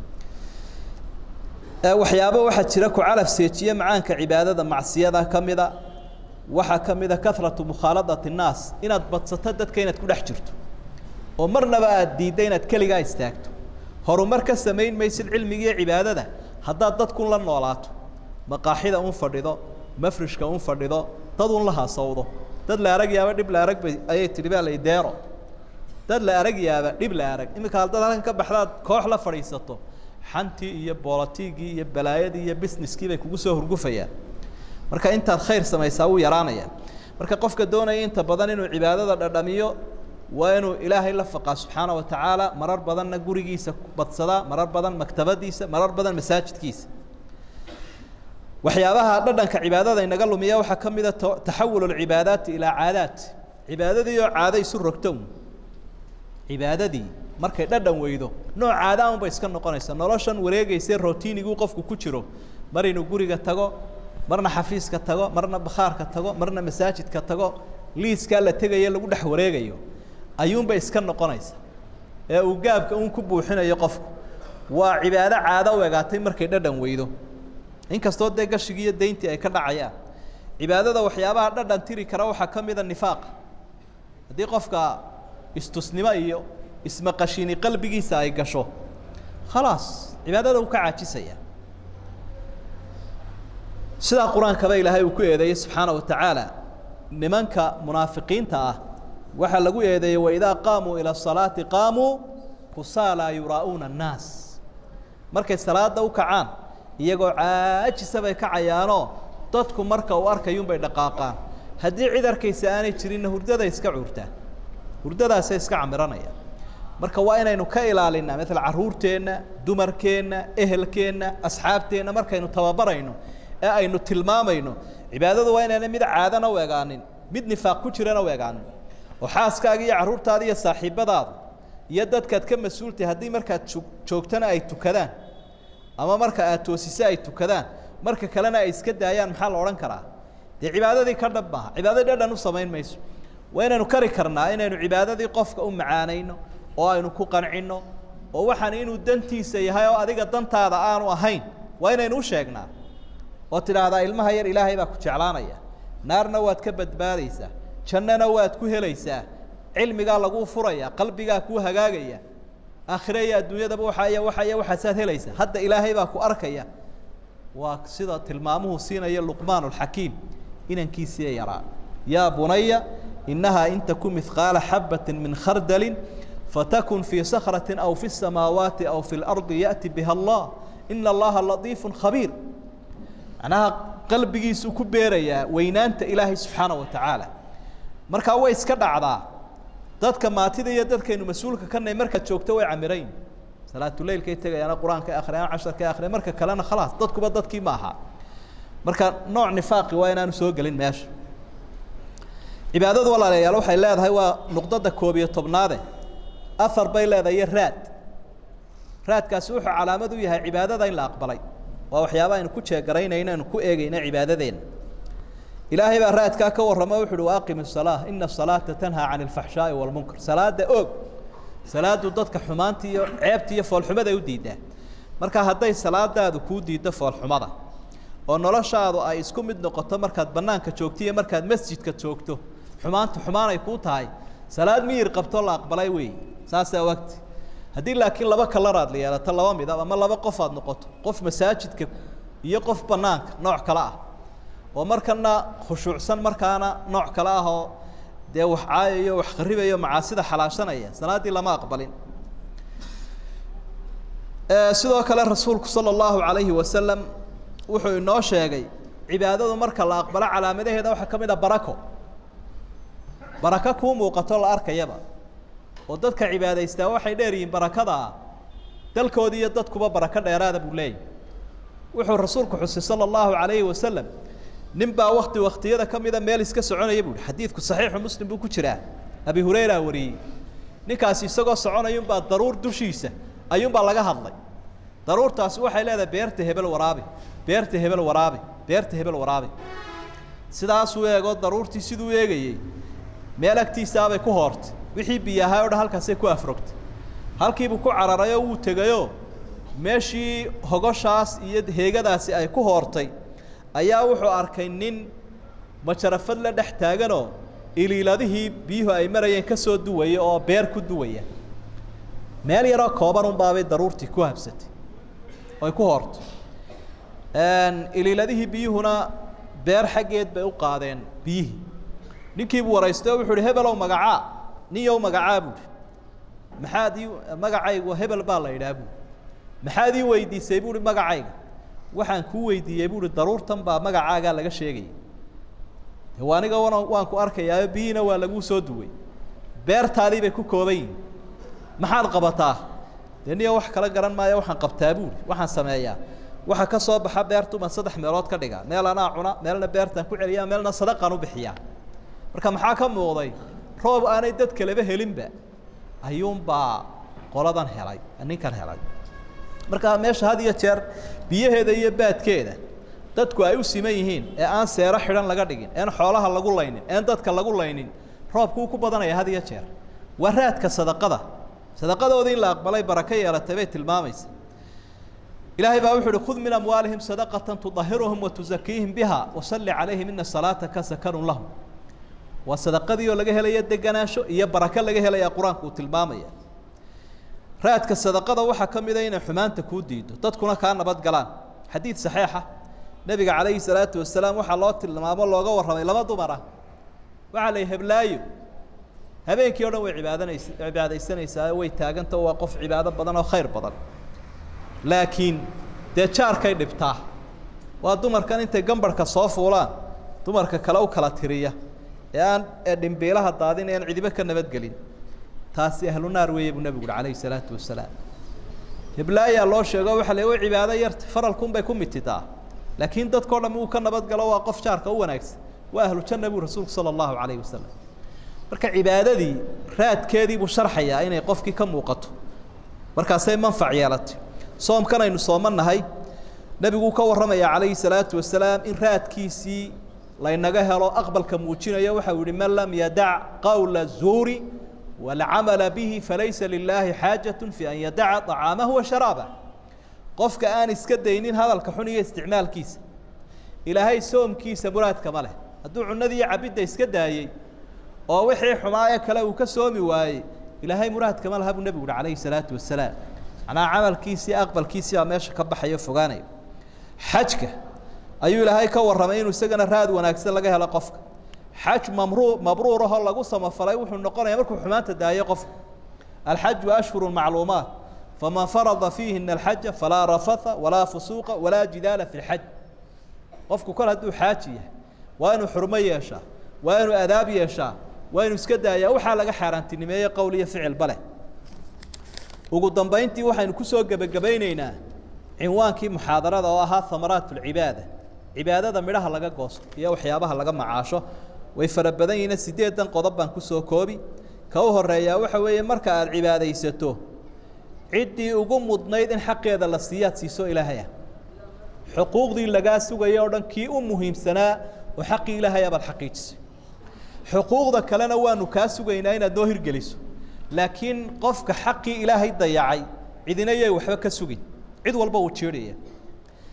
waxyaaba waxaa jira ku calaf seejiye macaanka cibaadada macsiyada ka mida waxaa ka mida karatu mukhaaladati الnaas inaad badsato dadka inaad ku dhex jirto oo marnaba aad diidda inaad keligaa istaagto horumar ka samayn maysid cilmigiiyo cibaadada haddaad dadkun la noolaato maqaaxida un fadhido mafrishka un fadhido dad un la haasawdo dad la arag yaaba dhib la arag bay ayay tihi baa lay deero dad la arag yaaba dhib la arag iminka haddaad halkan ka baxdaad koox la fadhiisato xantii iyo boolatiigii iyo balaayadii iyo businesskii bay kugu soo hurgufayaan marka intaad khayr samaysaa wuu yaraanaya marka qofka doonaya inta badan inuu cibaadada dhadhamiyo waa inuu ilaahay la faqaa subxaana wa tacaala marar badanna gurigiisa badsadaa marar badan maktabadiisa marar badan masaajidkiisa waxyaabaha dhadhanka cibaadada inaga lumiya waxaa ka mida taxawul اcibaadaati ilaa caadaat cibaadadii oo caado isu rogto cibaadadii markay dhadhan weydo nooc caada un bay iska noqonaysa noloshan wareegayse rotiiniguu qofku ku jiro mar inuu guriga tago marna xafiiska tago marna bakhaarka tago marna masaajidka tago liiskaa la tegayo lagu dhex wareegayo ayuunbay iska noqonaysa ee uu gaabka un ku buuxinayo qofku waa cibaado caado u egaatay markay dhadhan weydo inkastoo dee gashigii iyo dayntii ay ka dhacayaan cibaadada waxyaabaha dhadhan tiri kara waxaa ka mida nifaaqa haddii qofka istusnimo iyo ismaqashini qalbigiisa ay gasho khalaas cibaadada uu ka caajisaya sidaa qur-aankaba ilaahay uu ku eedeeyey subxaana wa tacaala nimanka munaafiqiinta ah waxaa lagu eedeeyey waidaa qaamuu ila salaati qaamuu kusaala yuraa'uuna annaas markay salaada u kacaan iyagoo caajisa bay kacayaanoo dadku marka uu arkayuunbay dhaqaaqaan haddii cid arkaysa aanay jirinna hurdaday iska cuurtaan hurdadaasay iska camiranayaan marka waa inaynu ka ilaalinaa maala carruurteenna dumarkeenna ehelkeenna asxaabteenna markaynu tababarayno ee aynu tilmaamayno cibaadadu waa inayna mid caadana u egaanin mid nifaaq ku jirana u egaanin oo xaaskaaga iyo carruurtaada iyo saaxiibadaada iyo dadkaad ka mas-uultahay haddii markaad joogtana ay tukadaan ama marka aad toosise ay tukadaan marka kalena ay iska daayaan maxaa la odhan karaa dee cibaadadii ka dhab maaha cibaadadii dhadhan u samayn mayso waa inaynu kari karnaa inaynu cibaadadii qofka u macaanayno oo aynu ku qancinno oo waxaan inuu dantiisa yahay oo adiga dantaada aanu ahayn waa inaynu u sheegnaa oo tidhaahdaa ilmaha yar ilaahay baa ku jeclaanaya naarna waad ka badbaadaysaa jannana waad ku helaysaa cilmigaa laguu furaya qalbigaa kuu hagaagaya aakhire iyo adduunyadaba waxaaya waxaya waxaasaad helaysaa hadda ilaahay baa ku arkaya waa sida tilmaamuhu siinaya luqmaan alxakiim inankiisiiya yaraa yaa bunaya inahaa in taku mihqaala xabati min khardalin fatakun fii sakrati aw fi الsamaawaati aw fi اlardi yaأti biha allah ina allaha latiifu khabiir macnaha qalbigiisuu ku beerayaa weynaanta ilaahay subxaana wa tacaala markaa way iska dhacdaa dadka maatida iyo dadkaynu mas-uulka ka nahy markaad joogto way camirayn salaatuleilkay tegayaana qur-aanka akhriyaan casharka akriya marka kalena khalaas dadkuba dadkii ma aha marka nooc nifaaqi waa inaanu soo gelin meesha cibaadadu walaalayaal waxay leedahay waa nuqdada koob iyo tobnaade afar bay leedahay iyo raad raadkaasi wuxuu calaamad u yahay cibaadada in la aqbalay waa waxyaaba aynu ku jeegaraynayno aynu ku eegayno cibaadadeenna ilaahay baa raadkaa ka warramo wuxu uhi waaqim الsalaa ina الsalaata tanhaa can اlfaxshaaءi wاlmunkar salaada og salaadu dadka xumaanta iyo ceebta iyo foolxumada ay u diidaa marka hadday salaadaadu kuu diiddo foolxumada oo noloshaadu ay isku mid noqoto markaad bannaanka joogto iyo markaad masjidka joogto xumaanta xumaanay kuu tahay salaad miyir qabto la aqbalay wey saasaa wagti haddii laakiin laba kalaraad la yeelato laba midab ama laba qof aad noqoto qof masaajidka iyo qof bannaanka nooc kale ah oo markana khushuucsan markaana nooc kale ah oo dee wax caayayo wax kharibayo macaasida xalaashanaya salaaddii lama aqbalin sidoo kale rasuulku sala allahu calayhi wasalam wuxuu inoo sheegay cibaadadu marka la aqbalo calaamadaheeda waxaa ka mid a barako barako kuu muuqato la arkayaba oo dadka cibaadaystaa waxay dheer yihiin barakadaa dalkoodii iyo dadkuba barako dheeraada buu leeyahy wuxuu rasuulku xusay sala allahu calayhi wasalam nin baa wakti waktiyada ka mida meel iska soconaya buuhi xadiidku saxiixu muslim buu ku jiraa abi hurayra wariyey ninkaasi isagoo soconayunbaa daruur dushiisa ayuunbaa laga hadlay daruurtaasi waxay leedahay beerta hebel waraabi beerta hebel waraabi beerta hebel waraabi sidaasuu eegoo daruurtii siduu eegayey meel agtiisaabay ku hoortay wixii biyahaa o dhan halkaasay ku afrogtay halkiibuu ku cararayoo wuu tegayoo meeshii hogoshaas iyo heegadaasi ay ku hoortay ayaa wuxuu arkay nin majarafad la dhex taaganoo iliiladihii biyuhu ay marayeen ka soo duwaya oo beer ku duwaya meel yaroo kooban unbaabay daruurtii ku habsatay oy ku hoortay iliiladihii biyuhuna beer xaggeed bay u qaadeen biyihii ninkiibuu waraystay oo wuxu uhi hebelow magacaa ninyow magacaa buuhi maxaad ii magacaygu hebel baa la idhaha buui maxaad ii weydiisay buuhi magacayga waxaan kuu weydiiyey buuhi daruurtan baa magacaagaa laga sheegaya de aniga wan waan ku arkayaayo biyihiina waa laguu soo duway beertaadii bay ku kooban yihin maxaad qabataa dee niyo wax kala garan maayo waxaan qabtaa buuhi waxaan sameeyaa waxa ka soo baxa beertuban saddex meelood ka dhigaa meel anaa cuna meelna beertaan ku celiyaa meelna sadaqaan u bixiyaa marka maxaa ka muuqday roob aanay dad kaleba helinba ayuunbaa qoladan helay ninkan helay marka meesha had iyo jeer biyaheeda iyo baadkeeda dadku ay u siman yihiin ee aan seero xidhan laga dhigin een xoolaha lagu laynin een dadka lagu laynin roobkuu ku badanaya had iyo jeer waa raadka sadaqada sadaqadoodii in la aqbalay barako yeelatay bay tilmaamaysa ilaahay baa wuxu uhi khud min amwaalihim sadaqatan tudahiruhum watuzakiihim biha wasalli calayhim ina salaataka sakanun lahum waa sadaqadii oo laga helaya deganaansho iyo barako laga helaya qur-aanku uu tilmaamaya raadka sadaqada waxaa ka mida inay xumaanta kuu diido dadkuna kaa nabad galaan xadiid saxiixa nebiga calayhi salaatu wasalaam waxaa loo tilmaamo looga warramay laba dumar ah waxaa la yihi heblaayo habeenkii o dhan way cibaadanays cibaadaysanaysaa way taaganta waa qof cibaado badan oo khayr badan laakiin dee jaarkay dhibtaa waa dumarkan intay gambarhka soo fuulaan dumarka kale u kala tiriya ee aan ee dhimbiilaha daadin ee aan cidibo ka nabadgelin taasi ahlu naar weeye buu nebigu uhi calayhi salaatu wasalaam heblaayaa loo sheego waxa la way cibaado yarta faralkunbay ku mitidaa laakiin dadkao dham uu ka nabadgalo waa qof jaarka u wanaagsan waa ahlu janna buu rasuulku sala allahu calayhi wasalam marka cibaadadii raadkeedii buu sharxayaa inay qofkii ka muuqato markaasay manfac yeelatay soomkan aynu soomannahay nebiguu ka warramaya calayhi salaatu wasalaam in raadkiisii laynaga helo aqbalka muujinayo waxau yihi man lam yadac qawla zuuri walcamala bihi falaysa lilaahi xaajaة fi an yadaca طacaamahu wa sharaabah qofka aan iska daynin hadalka xun iyo isticmaalkiisa ilaahay soomkiisa muraadkama leh hadduu cunadii iyo cabidda iska daayey oo wixii xumaayo kale uu ka soomi waayey ilaahay muraadkama laha buu nebigu uhi calayhi salaatu wasalaam macnaha camalkiisii aqbalkiisii baa meesha ka baxayo fogaanayo xajka ayuu ilaahay ka warramay inuu isagana raad wanaagsan laga helo qofka xaj mamruu mabruur ahoo lagu samafalay wuxuu noqonaya markuu xumaanta daayo qofka alxaju ashhuru macluumaat faman farada fiihina alxaja falaa rafatha walaa fusuuqa walaa jidaala fi lxaj qofku kol hadduu xaaji yahay waa inuu xurmo yeeshaa waa inuu adaab yeeshaa waa inuu iska daayaa waxaa laga xaaraantinimeeye qowl iyo ficilba leh ugu dambayntii waxaynu kusoo gebagabayneynaa cinwaankii muxaadarada oo ahaa hamaraat lcibaada cibaadada midhaha laga goosto iyo waxyaabaha laga macaasho way fara badan yihiin sideedan qodob baan kusoo koobi ka u horeeyaa waxa weeye marka aada cibaadaysato ciddii ugu mudnayd in xaqeeda la siiyaad siiso ilaahaya xuquuqdii lagaa sugaya o dhan kii u muhiimsanaa oo xaqii ilaahaya baad xaqiijisay xuquuqda kalena waanu kaa sugaynaa inaad noo hirgeliso laakiin qofka xaqii ilaahay dayacay cidina yay waxba ka sugin cid walba uu jeedhaya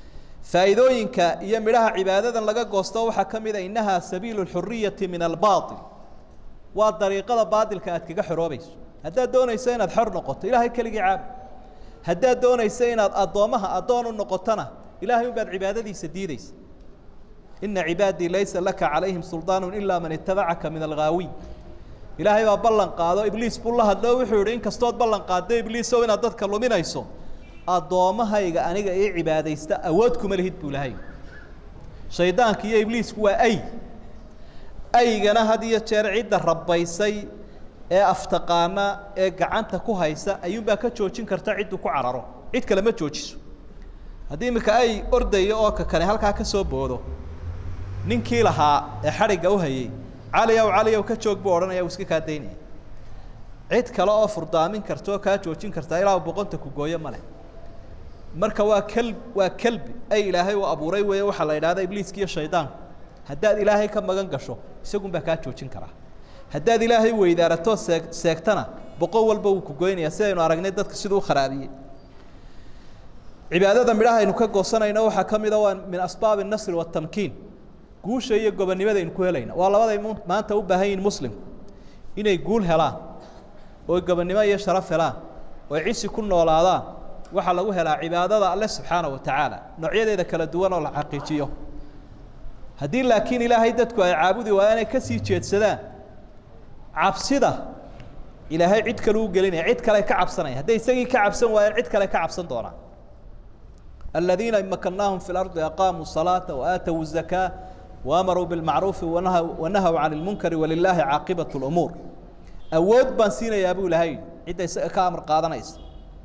faa'iidooyinka iyo midhaha cibaadadan laga goosto waxaa ka mid a innahaa sabiilu lxuriyati min albaail waa dariiqada baadilka aad kaga xoroobayso haddaad doonayso inaad xor noqoto ilaahay keligii caabud haddaad doonayso inaad addoommaha addoon u noqotona ilahay un baad cibaadadiisa diideysa ina cibaadii laysa laka calayhim suldaanu ilaa man itabacaka min alghaawiin ilaahay baa ballan qaado ibliis buu la hadlo wuxuu yihi inkastood ballan qaaddo ibliisow inaad dadka luminayso addoommahayga aniga ii cibaadaysta awood kuma lihid buu lahay shaydaanka iyo ibliisku waa ay aygana had iyo jeer cidda rabbaysay ee aftaqaana ee gacanta ku haysa ayuunbaa ka joojin karta cidduu ku cararo cid kale ma joojiso haddii iminka ay ordayo oo ka kane halkaa ka soo boodo ninkii lahaa ee xadhigga u hayay cali ow cali ow ka joog buu odhanaya uu iska kaa daynaya cid kale oo furdaamin karta oo kaa joojin kartaa ilaa boqonta ku gooyo ma leh marka waa kelb waa kelbi ay ilaahay uu abuuray weeye waxaa la yidhahda ibliiska iyo shaydaanku haddaad ilaahay ka magan gasho isagun baa kaa joojin karaa haddaad ilaahay weydaarato seeg seegtana boqon walba wuu ku goynayaa sidaynu aragnay dadka siduu u kharaabiyey cibaadada midhaha aynu ka goosanayno waxaa ka mid a waa min asbaabi الnasri waالtamkiin guusha iyo gobonnimadaynu ku helayna waa labaday maanta u baahan yihin muslimku inay guul helaan oo gobonnimo iyo sharaf helaan oo cisi ku noolaadaan waxaa lagu helaa cibaadada alle subxaana wa tacaala noocyadeeda kala duwan oo la xaqiijiyo haddii laakiin ilaahay dadku ay caabudi waayaan ay kasii jeedsadaan cabsida ilaahay cid kale u gelinaya cid kale ka cabsanaya hadday isagii ka cabsan waayaan cid kale ka cabsan doonaan الذين مكناهم في الأرض أقاموا الصلاة وآتوا الزكاة وأمروا بالمعروف ونهوا, ونهوا عن المنكر ولله عاقبة الأمور أود بان سينا يا أبو لهي عدة كامر قادنا يس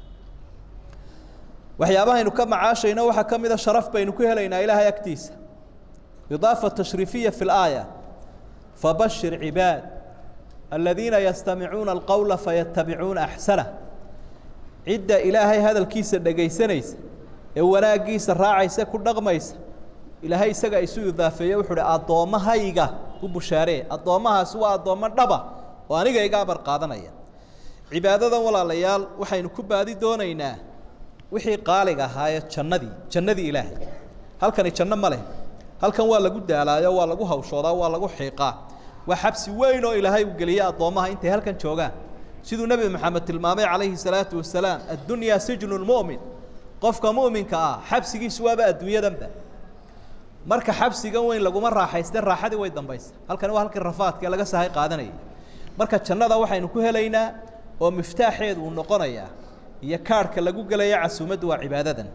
وحيابها إنه كم عاشينا وحا كم إذا شرف بينه كهلينا إلها يكتيس إضافة تشريفية في الآية فبشر عباد الذين يستمعون القول فيتبعون أحسنه عدة إلهي هذا الكيس الدقيسنيس ee wanaagiisa raacaysa ku dhaqmaysa ilaahay isaga isu idaafeeye wuxuu uhi addoommahayga u bushaaree addoommahaasi waa addoommo dhaba oo aniga iga abar qaadanaya cibaadadan walaalayaal waxaynu ku baadi doonaynaa wixii qaaliga ahaayee jannadii jannadii ilaahay halkani janno ma leh halkan waa lagu daalaayo waa lagu hawshoodaa waa lagu xiiqaa waa xabsi weyn oo ilaahay uu geliyey addoommaha intay halkan joogaan siduu nebi maxamed tilmaamay calayhi salaatu wasalaam addunyaa sijnu lmu'min qofka mu'minka ah xabsigiisu waaba adduunyadanba marka xabsigan weyn laguma raaxayste raaxadii way dambaysa halkani waa halkii rafaadka laga sahay qaadanayay marka jannada waxaynu ku helaynaa oo miftaaxeedu uu noqonayaa iyo kaarhka lagu gelaya casuumaddu waa cibaadadan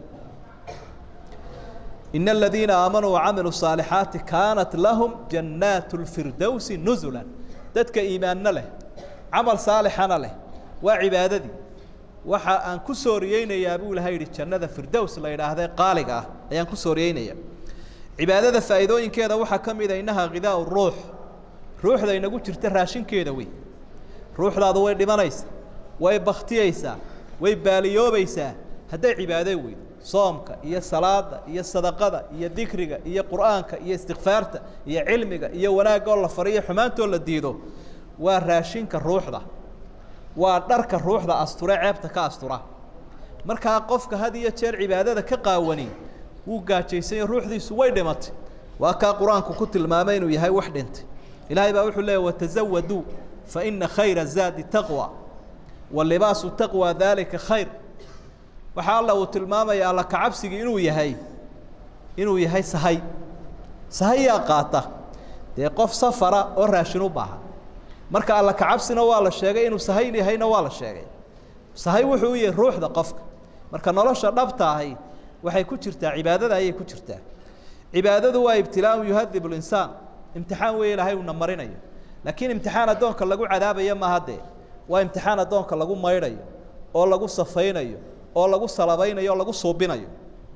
إن الذين آمنوا وعملوا الصالحات كانت لهم جنات الفردوس نزلا dadka iimaanna leh camal saalixana leh waa cibaadadii waxa aan ku sooriyeynayaa buu ilahay yidhi jannada firdows la yidhaahday qaaliga ah ayaan ku sooriyeynaya cibaadada faa'iidooyinkeeda waxaa ka mid a innaha khidaau ruux ruuxda inagu jirta raashinkeeda wey ruuxdaadu way dhimanaysaa way baktiyeysaa way baaliyoobaysaa hadday cibaado weydo soomka iyo salaada iyo sadaqada iyo dikriga iyo qur'aanka iyo istikfaarta iyo cilmiga iyo wanaagga oo la fariyo xumaantoo la diido waa raashinka ruuxda waa dharka ruuxda asture ceebta ka astura markaa qofka had iyo jeer cibaadada ka qaawani wuu gaajaysanya ruuxdiisu way dhimatay waa kaa qur-aanku ku tilmaamay inuu yahay wax dhintay ilaahay baa wuxuu leeyahy watazawaduu fa ina khayra zaadi taqwa wa libaasu taqwa daalika khayr waxaa alla uu tilmaamaya alla kacabsigii inuu yahay inuu yahay sahay sahay yaa qaata dee qof safara oo raashin u baahan marka alla kacabsina waa la sheegay inuu sahay yahayna waa la sheegay sahay wuxuu u yahay ruuxda qofka marka nolosha dhabta ahi waxay ku jirtaa cibaadada ayay ku jirtaa cibaadadu waa ibtilaaun yuhadib linsaan imtixaan weeye ilaahay uuna marinayo laakiin imtixaan addoonka lagu cadaabayo maaha dee waa imtixaan addoonka lagu maydhayo oo lagu safaynayo oo lagu salabaynayo oo lagu suubinayo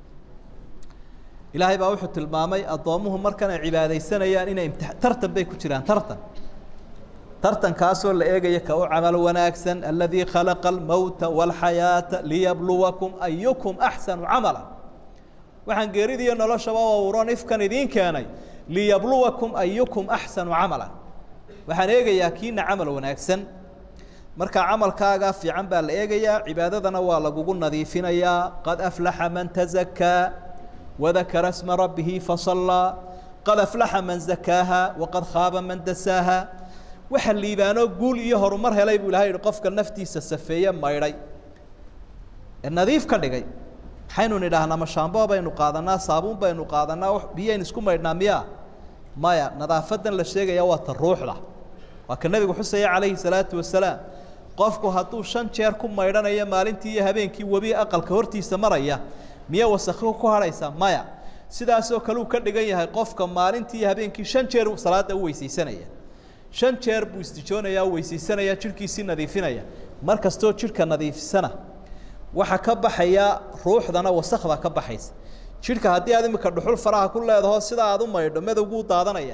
ilaahay baa wuxuu tilmaamay addoommuhu markan ay cibaadaysanayaan inay imti tartan bay ku jiraan tartan tartankaasoo la eegaya ka u camal wanaagsan aladii khalaqa almowta waalxayaata liyabluwakum ayukum axsanu camala waxaan geeridiiyo noloshaba uron ifkan idiin keenay liyabluwakum ayukum axsanu camala waxaan eegayaa kiina camal wanaagsan marka camalkaaga fiican baa la eegayaa cibaadadana waa lagugu nadiifinayaa qad aflaxa man tazakaa wadakara sma rabbihi fasallaa qad aflaxa man zakaaha waqad khaaba man dasaaha waxa liibaanoo guul iyo horumar helay buu ilahay yihi qofka naftiisa safeeye maydhay ee nadiif ka dhigay maxaynu nidhaahnaa mashaamboo baynu qaadanaa saabuun baynu qaadanaa biyaynu isku maydhnaa miyaa maya nadaafadan la sheegaya waa ta ruuxda waa ka nebigu xusaya calayhi salaatu wasalaam qofku hadduu shan jeer ku maydhanayo maalintii iyo habeenkii webi aqalka hortiisa maraya miya wasakho ku hadhaysaa maya sidaasoo kale uu ka dhigan yahay qofka maalintii iyo habeenkii shan jeer salaada u weysaysanaya shan jeer buu istijoonaya u weysaysanaya jidhkiisii nadiifinaya mar kastoo jidhka nadiifisana waxaa ka baxaya ruuxdana wasakda ka baxaysa jidhka haddii aad imika dhuxul faraha ku leedaho sida aad u maydho madowguu daadanaya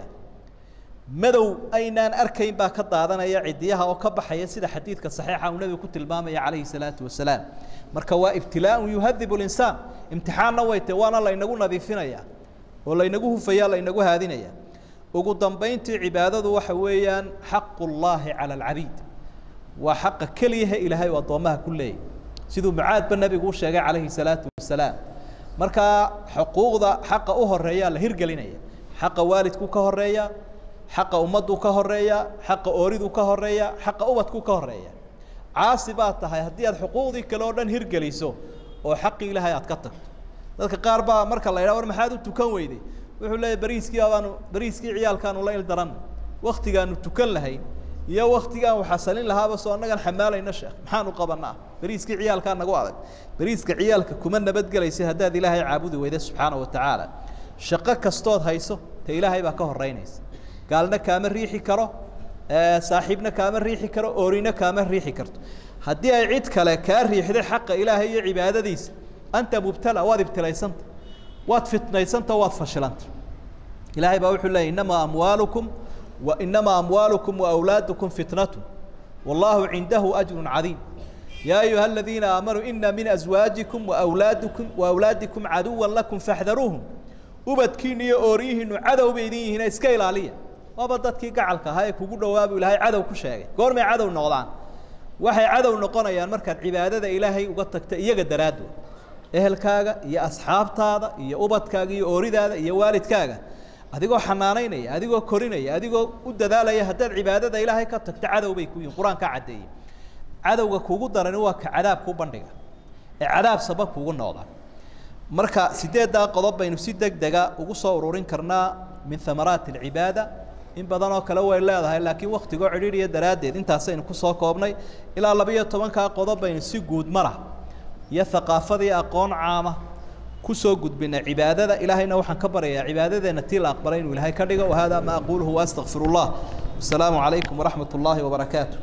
madow aynaan arkayn baa ka daadanaya cidiyaha oo ka baxaya sida xadiidka saxiixa uu nebigu ku tilmaamaya calayhi salaatu wasalaam marka waa ibtilaaun yuhadibu linsaan imtixaanna way tahe waana laynagu nadiifinaya oo laynagu hufaya laynagu haadinaya ugu dambayntii cibaadadu waxa weeyaan xaqu llaahi cala alcabiid waa xaqa keliyahe ilaahay oo addoommaha ku leeyay siduu mucaadba nebigu u sheegay calayhi salaatu wasalaam markaa xuquuqda xaqa u horeeyaa la hirgelinaya xaqa waalidku ka horeeya xaqa ummaddu ka horeeya xaqa ooridu ka horeeya xaqa ubadku ka horeeya caasi baad tahay haddii aad xuquuqdii kale oo dhan hirgeliso oo xaqii ilaahay aad ka tagto dadka qaar baa marka la yidhaha war maxaad u tukan weyday wuxuu leeyahy bariiskii abaanu bariiskii ciyaalkaanu la ildaran waktigaanu tukan lahayn iyo waktigaan waxasalin lahaaba soo annagan xamaalayna sheekh maxaanu qabanaa bariiskii ciyaalkaa nagu adag bariiska ciyaalka kuma nabadgelaysid haddaad ilaahay caabudi weyda subxaana wa tacaala shaqo kastood hayso te ilaahay baa ka horeynaysa gaalna kaama riixi karo saaxiibna kaama riixi karo oorina kaama riixi karto haddii ay cid kale kaa riixday xaqa ilaahay iyo cibaadadiisa anta mubtala waad ibtilaysanta waad fitnaysanta waad fashilanta ilaahay baa wuxuu leeyay inamaa amwaalukum wa inamaa amwaalukum waawlaadukum fitnatu wallahu cindahu ajru cadiim yaa ayuha aladiina aamanuu ina min azwaajikum waawlaadikum waawlaadikum caduwa lakum faxdaruuhum ubadkiina iyo ooryihiinu cadow bay idin yihiin iska ilaaliya waaba dadkii gacalka ahaa ee kugu dhowaabu ilaahay cadow ku sheegay goormay cadow noqdaan waxay cadow noqonayaan markaad cibaadada ilaahay uga tagta iyaga daraaddood ehelkaaga iyo asxaabtaada iyo ubadkaaga iyo ooridaada iyo waalidkaaga adigoo xanaanaynaya adigoo korinaya adigoo u dadaalaya haddaad cibaadada ilaahay ka tagto cadow bay ku yihin qur-aankaa caddeeyey cadowga kugu darani waa ka cadaab ku bandhiga ee cadaab sabab kugu noqda marka sideeddaa qodob baynu si deg dega ugu soo ururin karnaa min hamaraati alcibaada in badan oo kale way leedahay laakiin waktigoo cidhiidhiya daraaddeed intaasaynu kusoo koobnay ilaa labiiyo tobankaa qodob baynu si guud mara iyo haqaafadii aqoon caama kusoo gudbinay cibaadada ilaahayna waxaan ka baryayaa cibaadadeenna tii la aqbalay inuu ilaahay ka dhigo wahada ma aquluhu waastaqfir اllah wasalaamu calaykum waraxmat اllahi wabarakaatu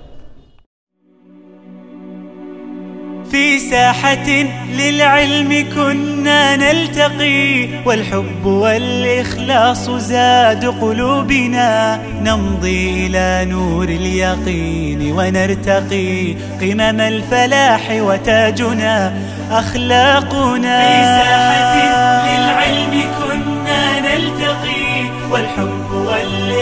في ساحة للعلم كنا نلتقي والحب والإخلاص زاد قلوبنا نمضي إلى نور اليقين ونرتقي قمم الفلاح وتاجنا أخلاقنا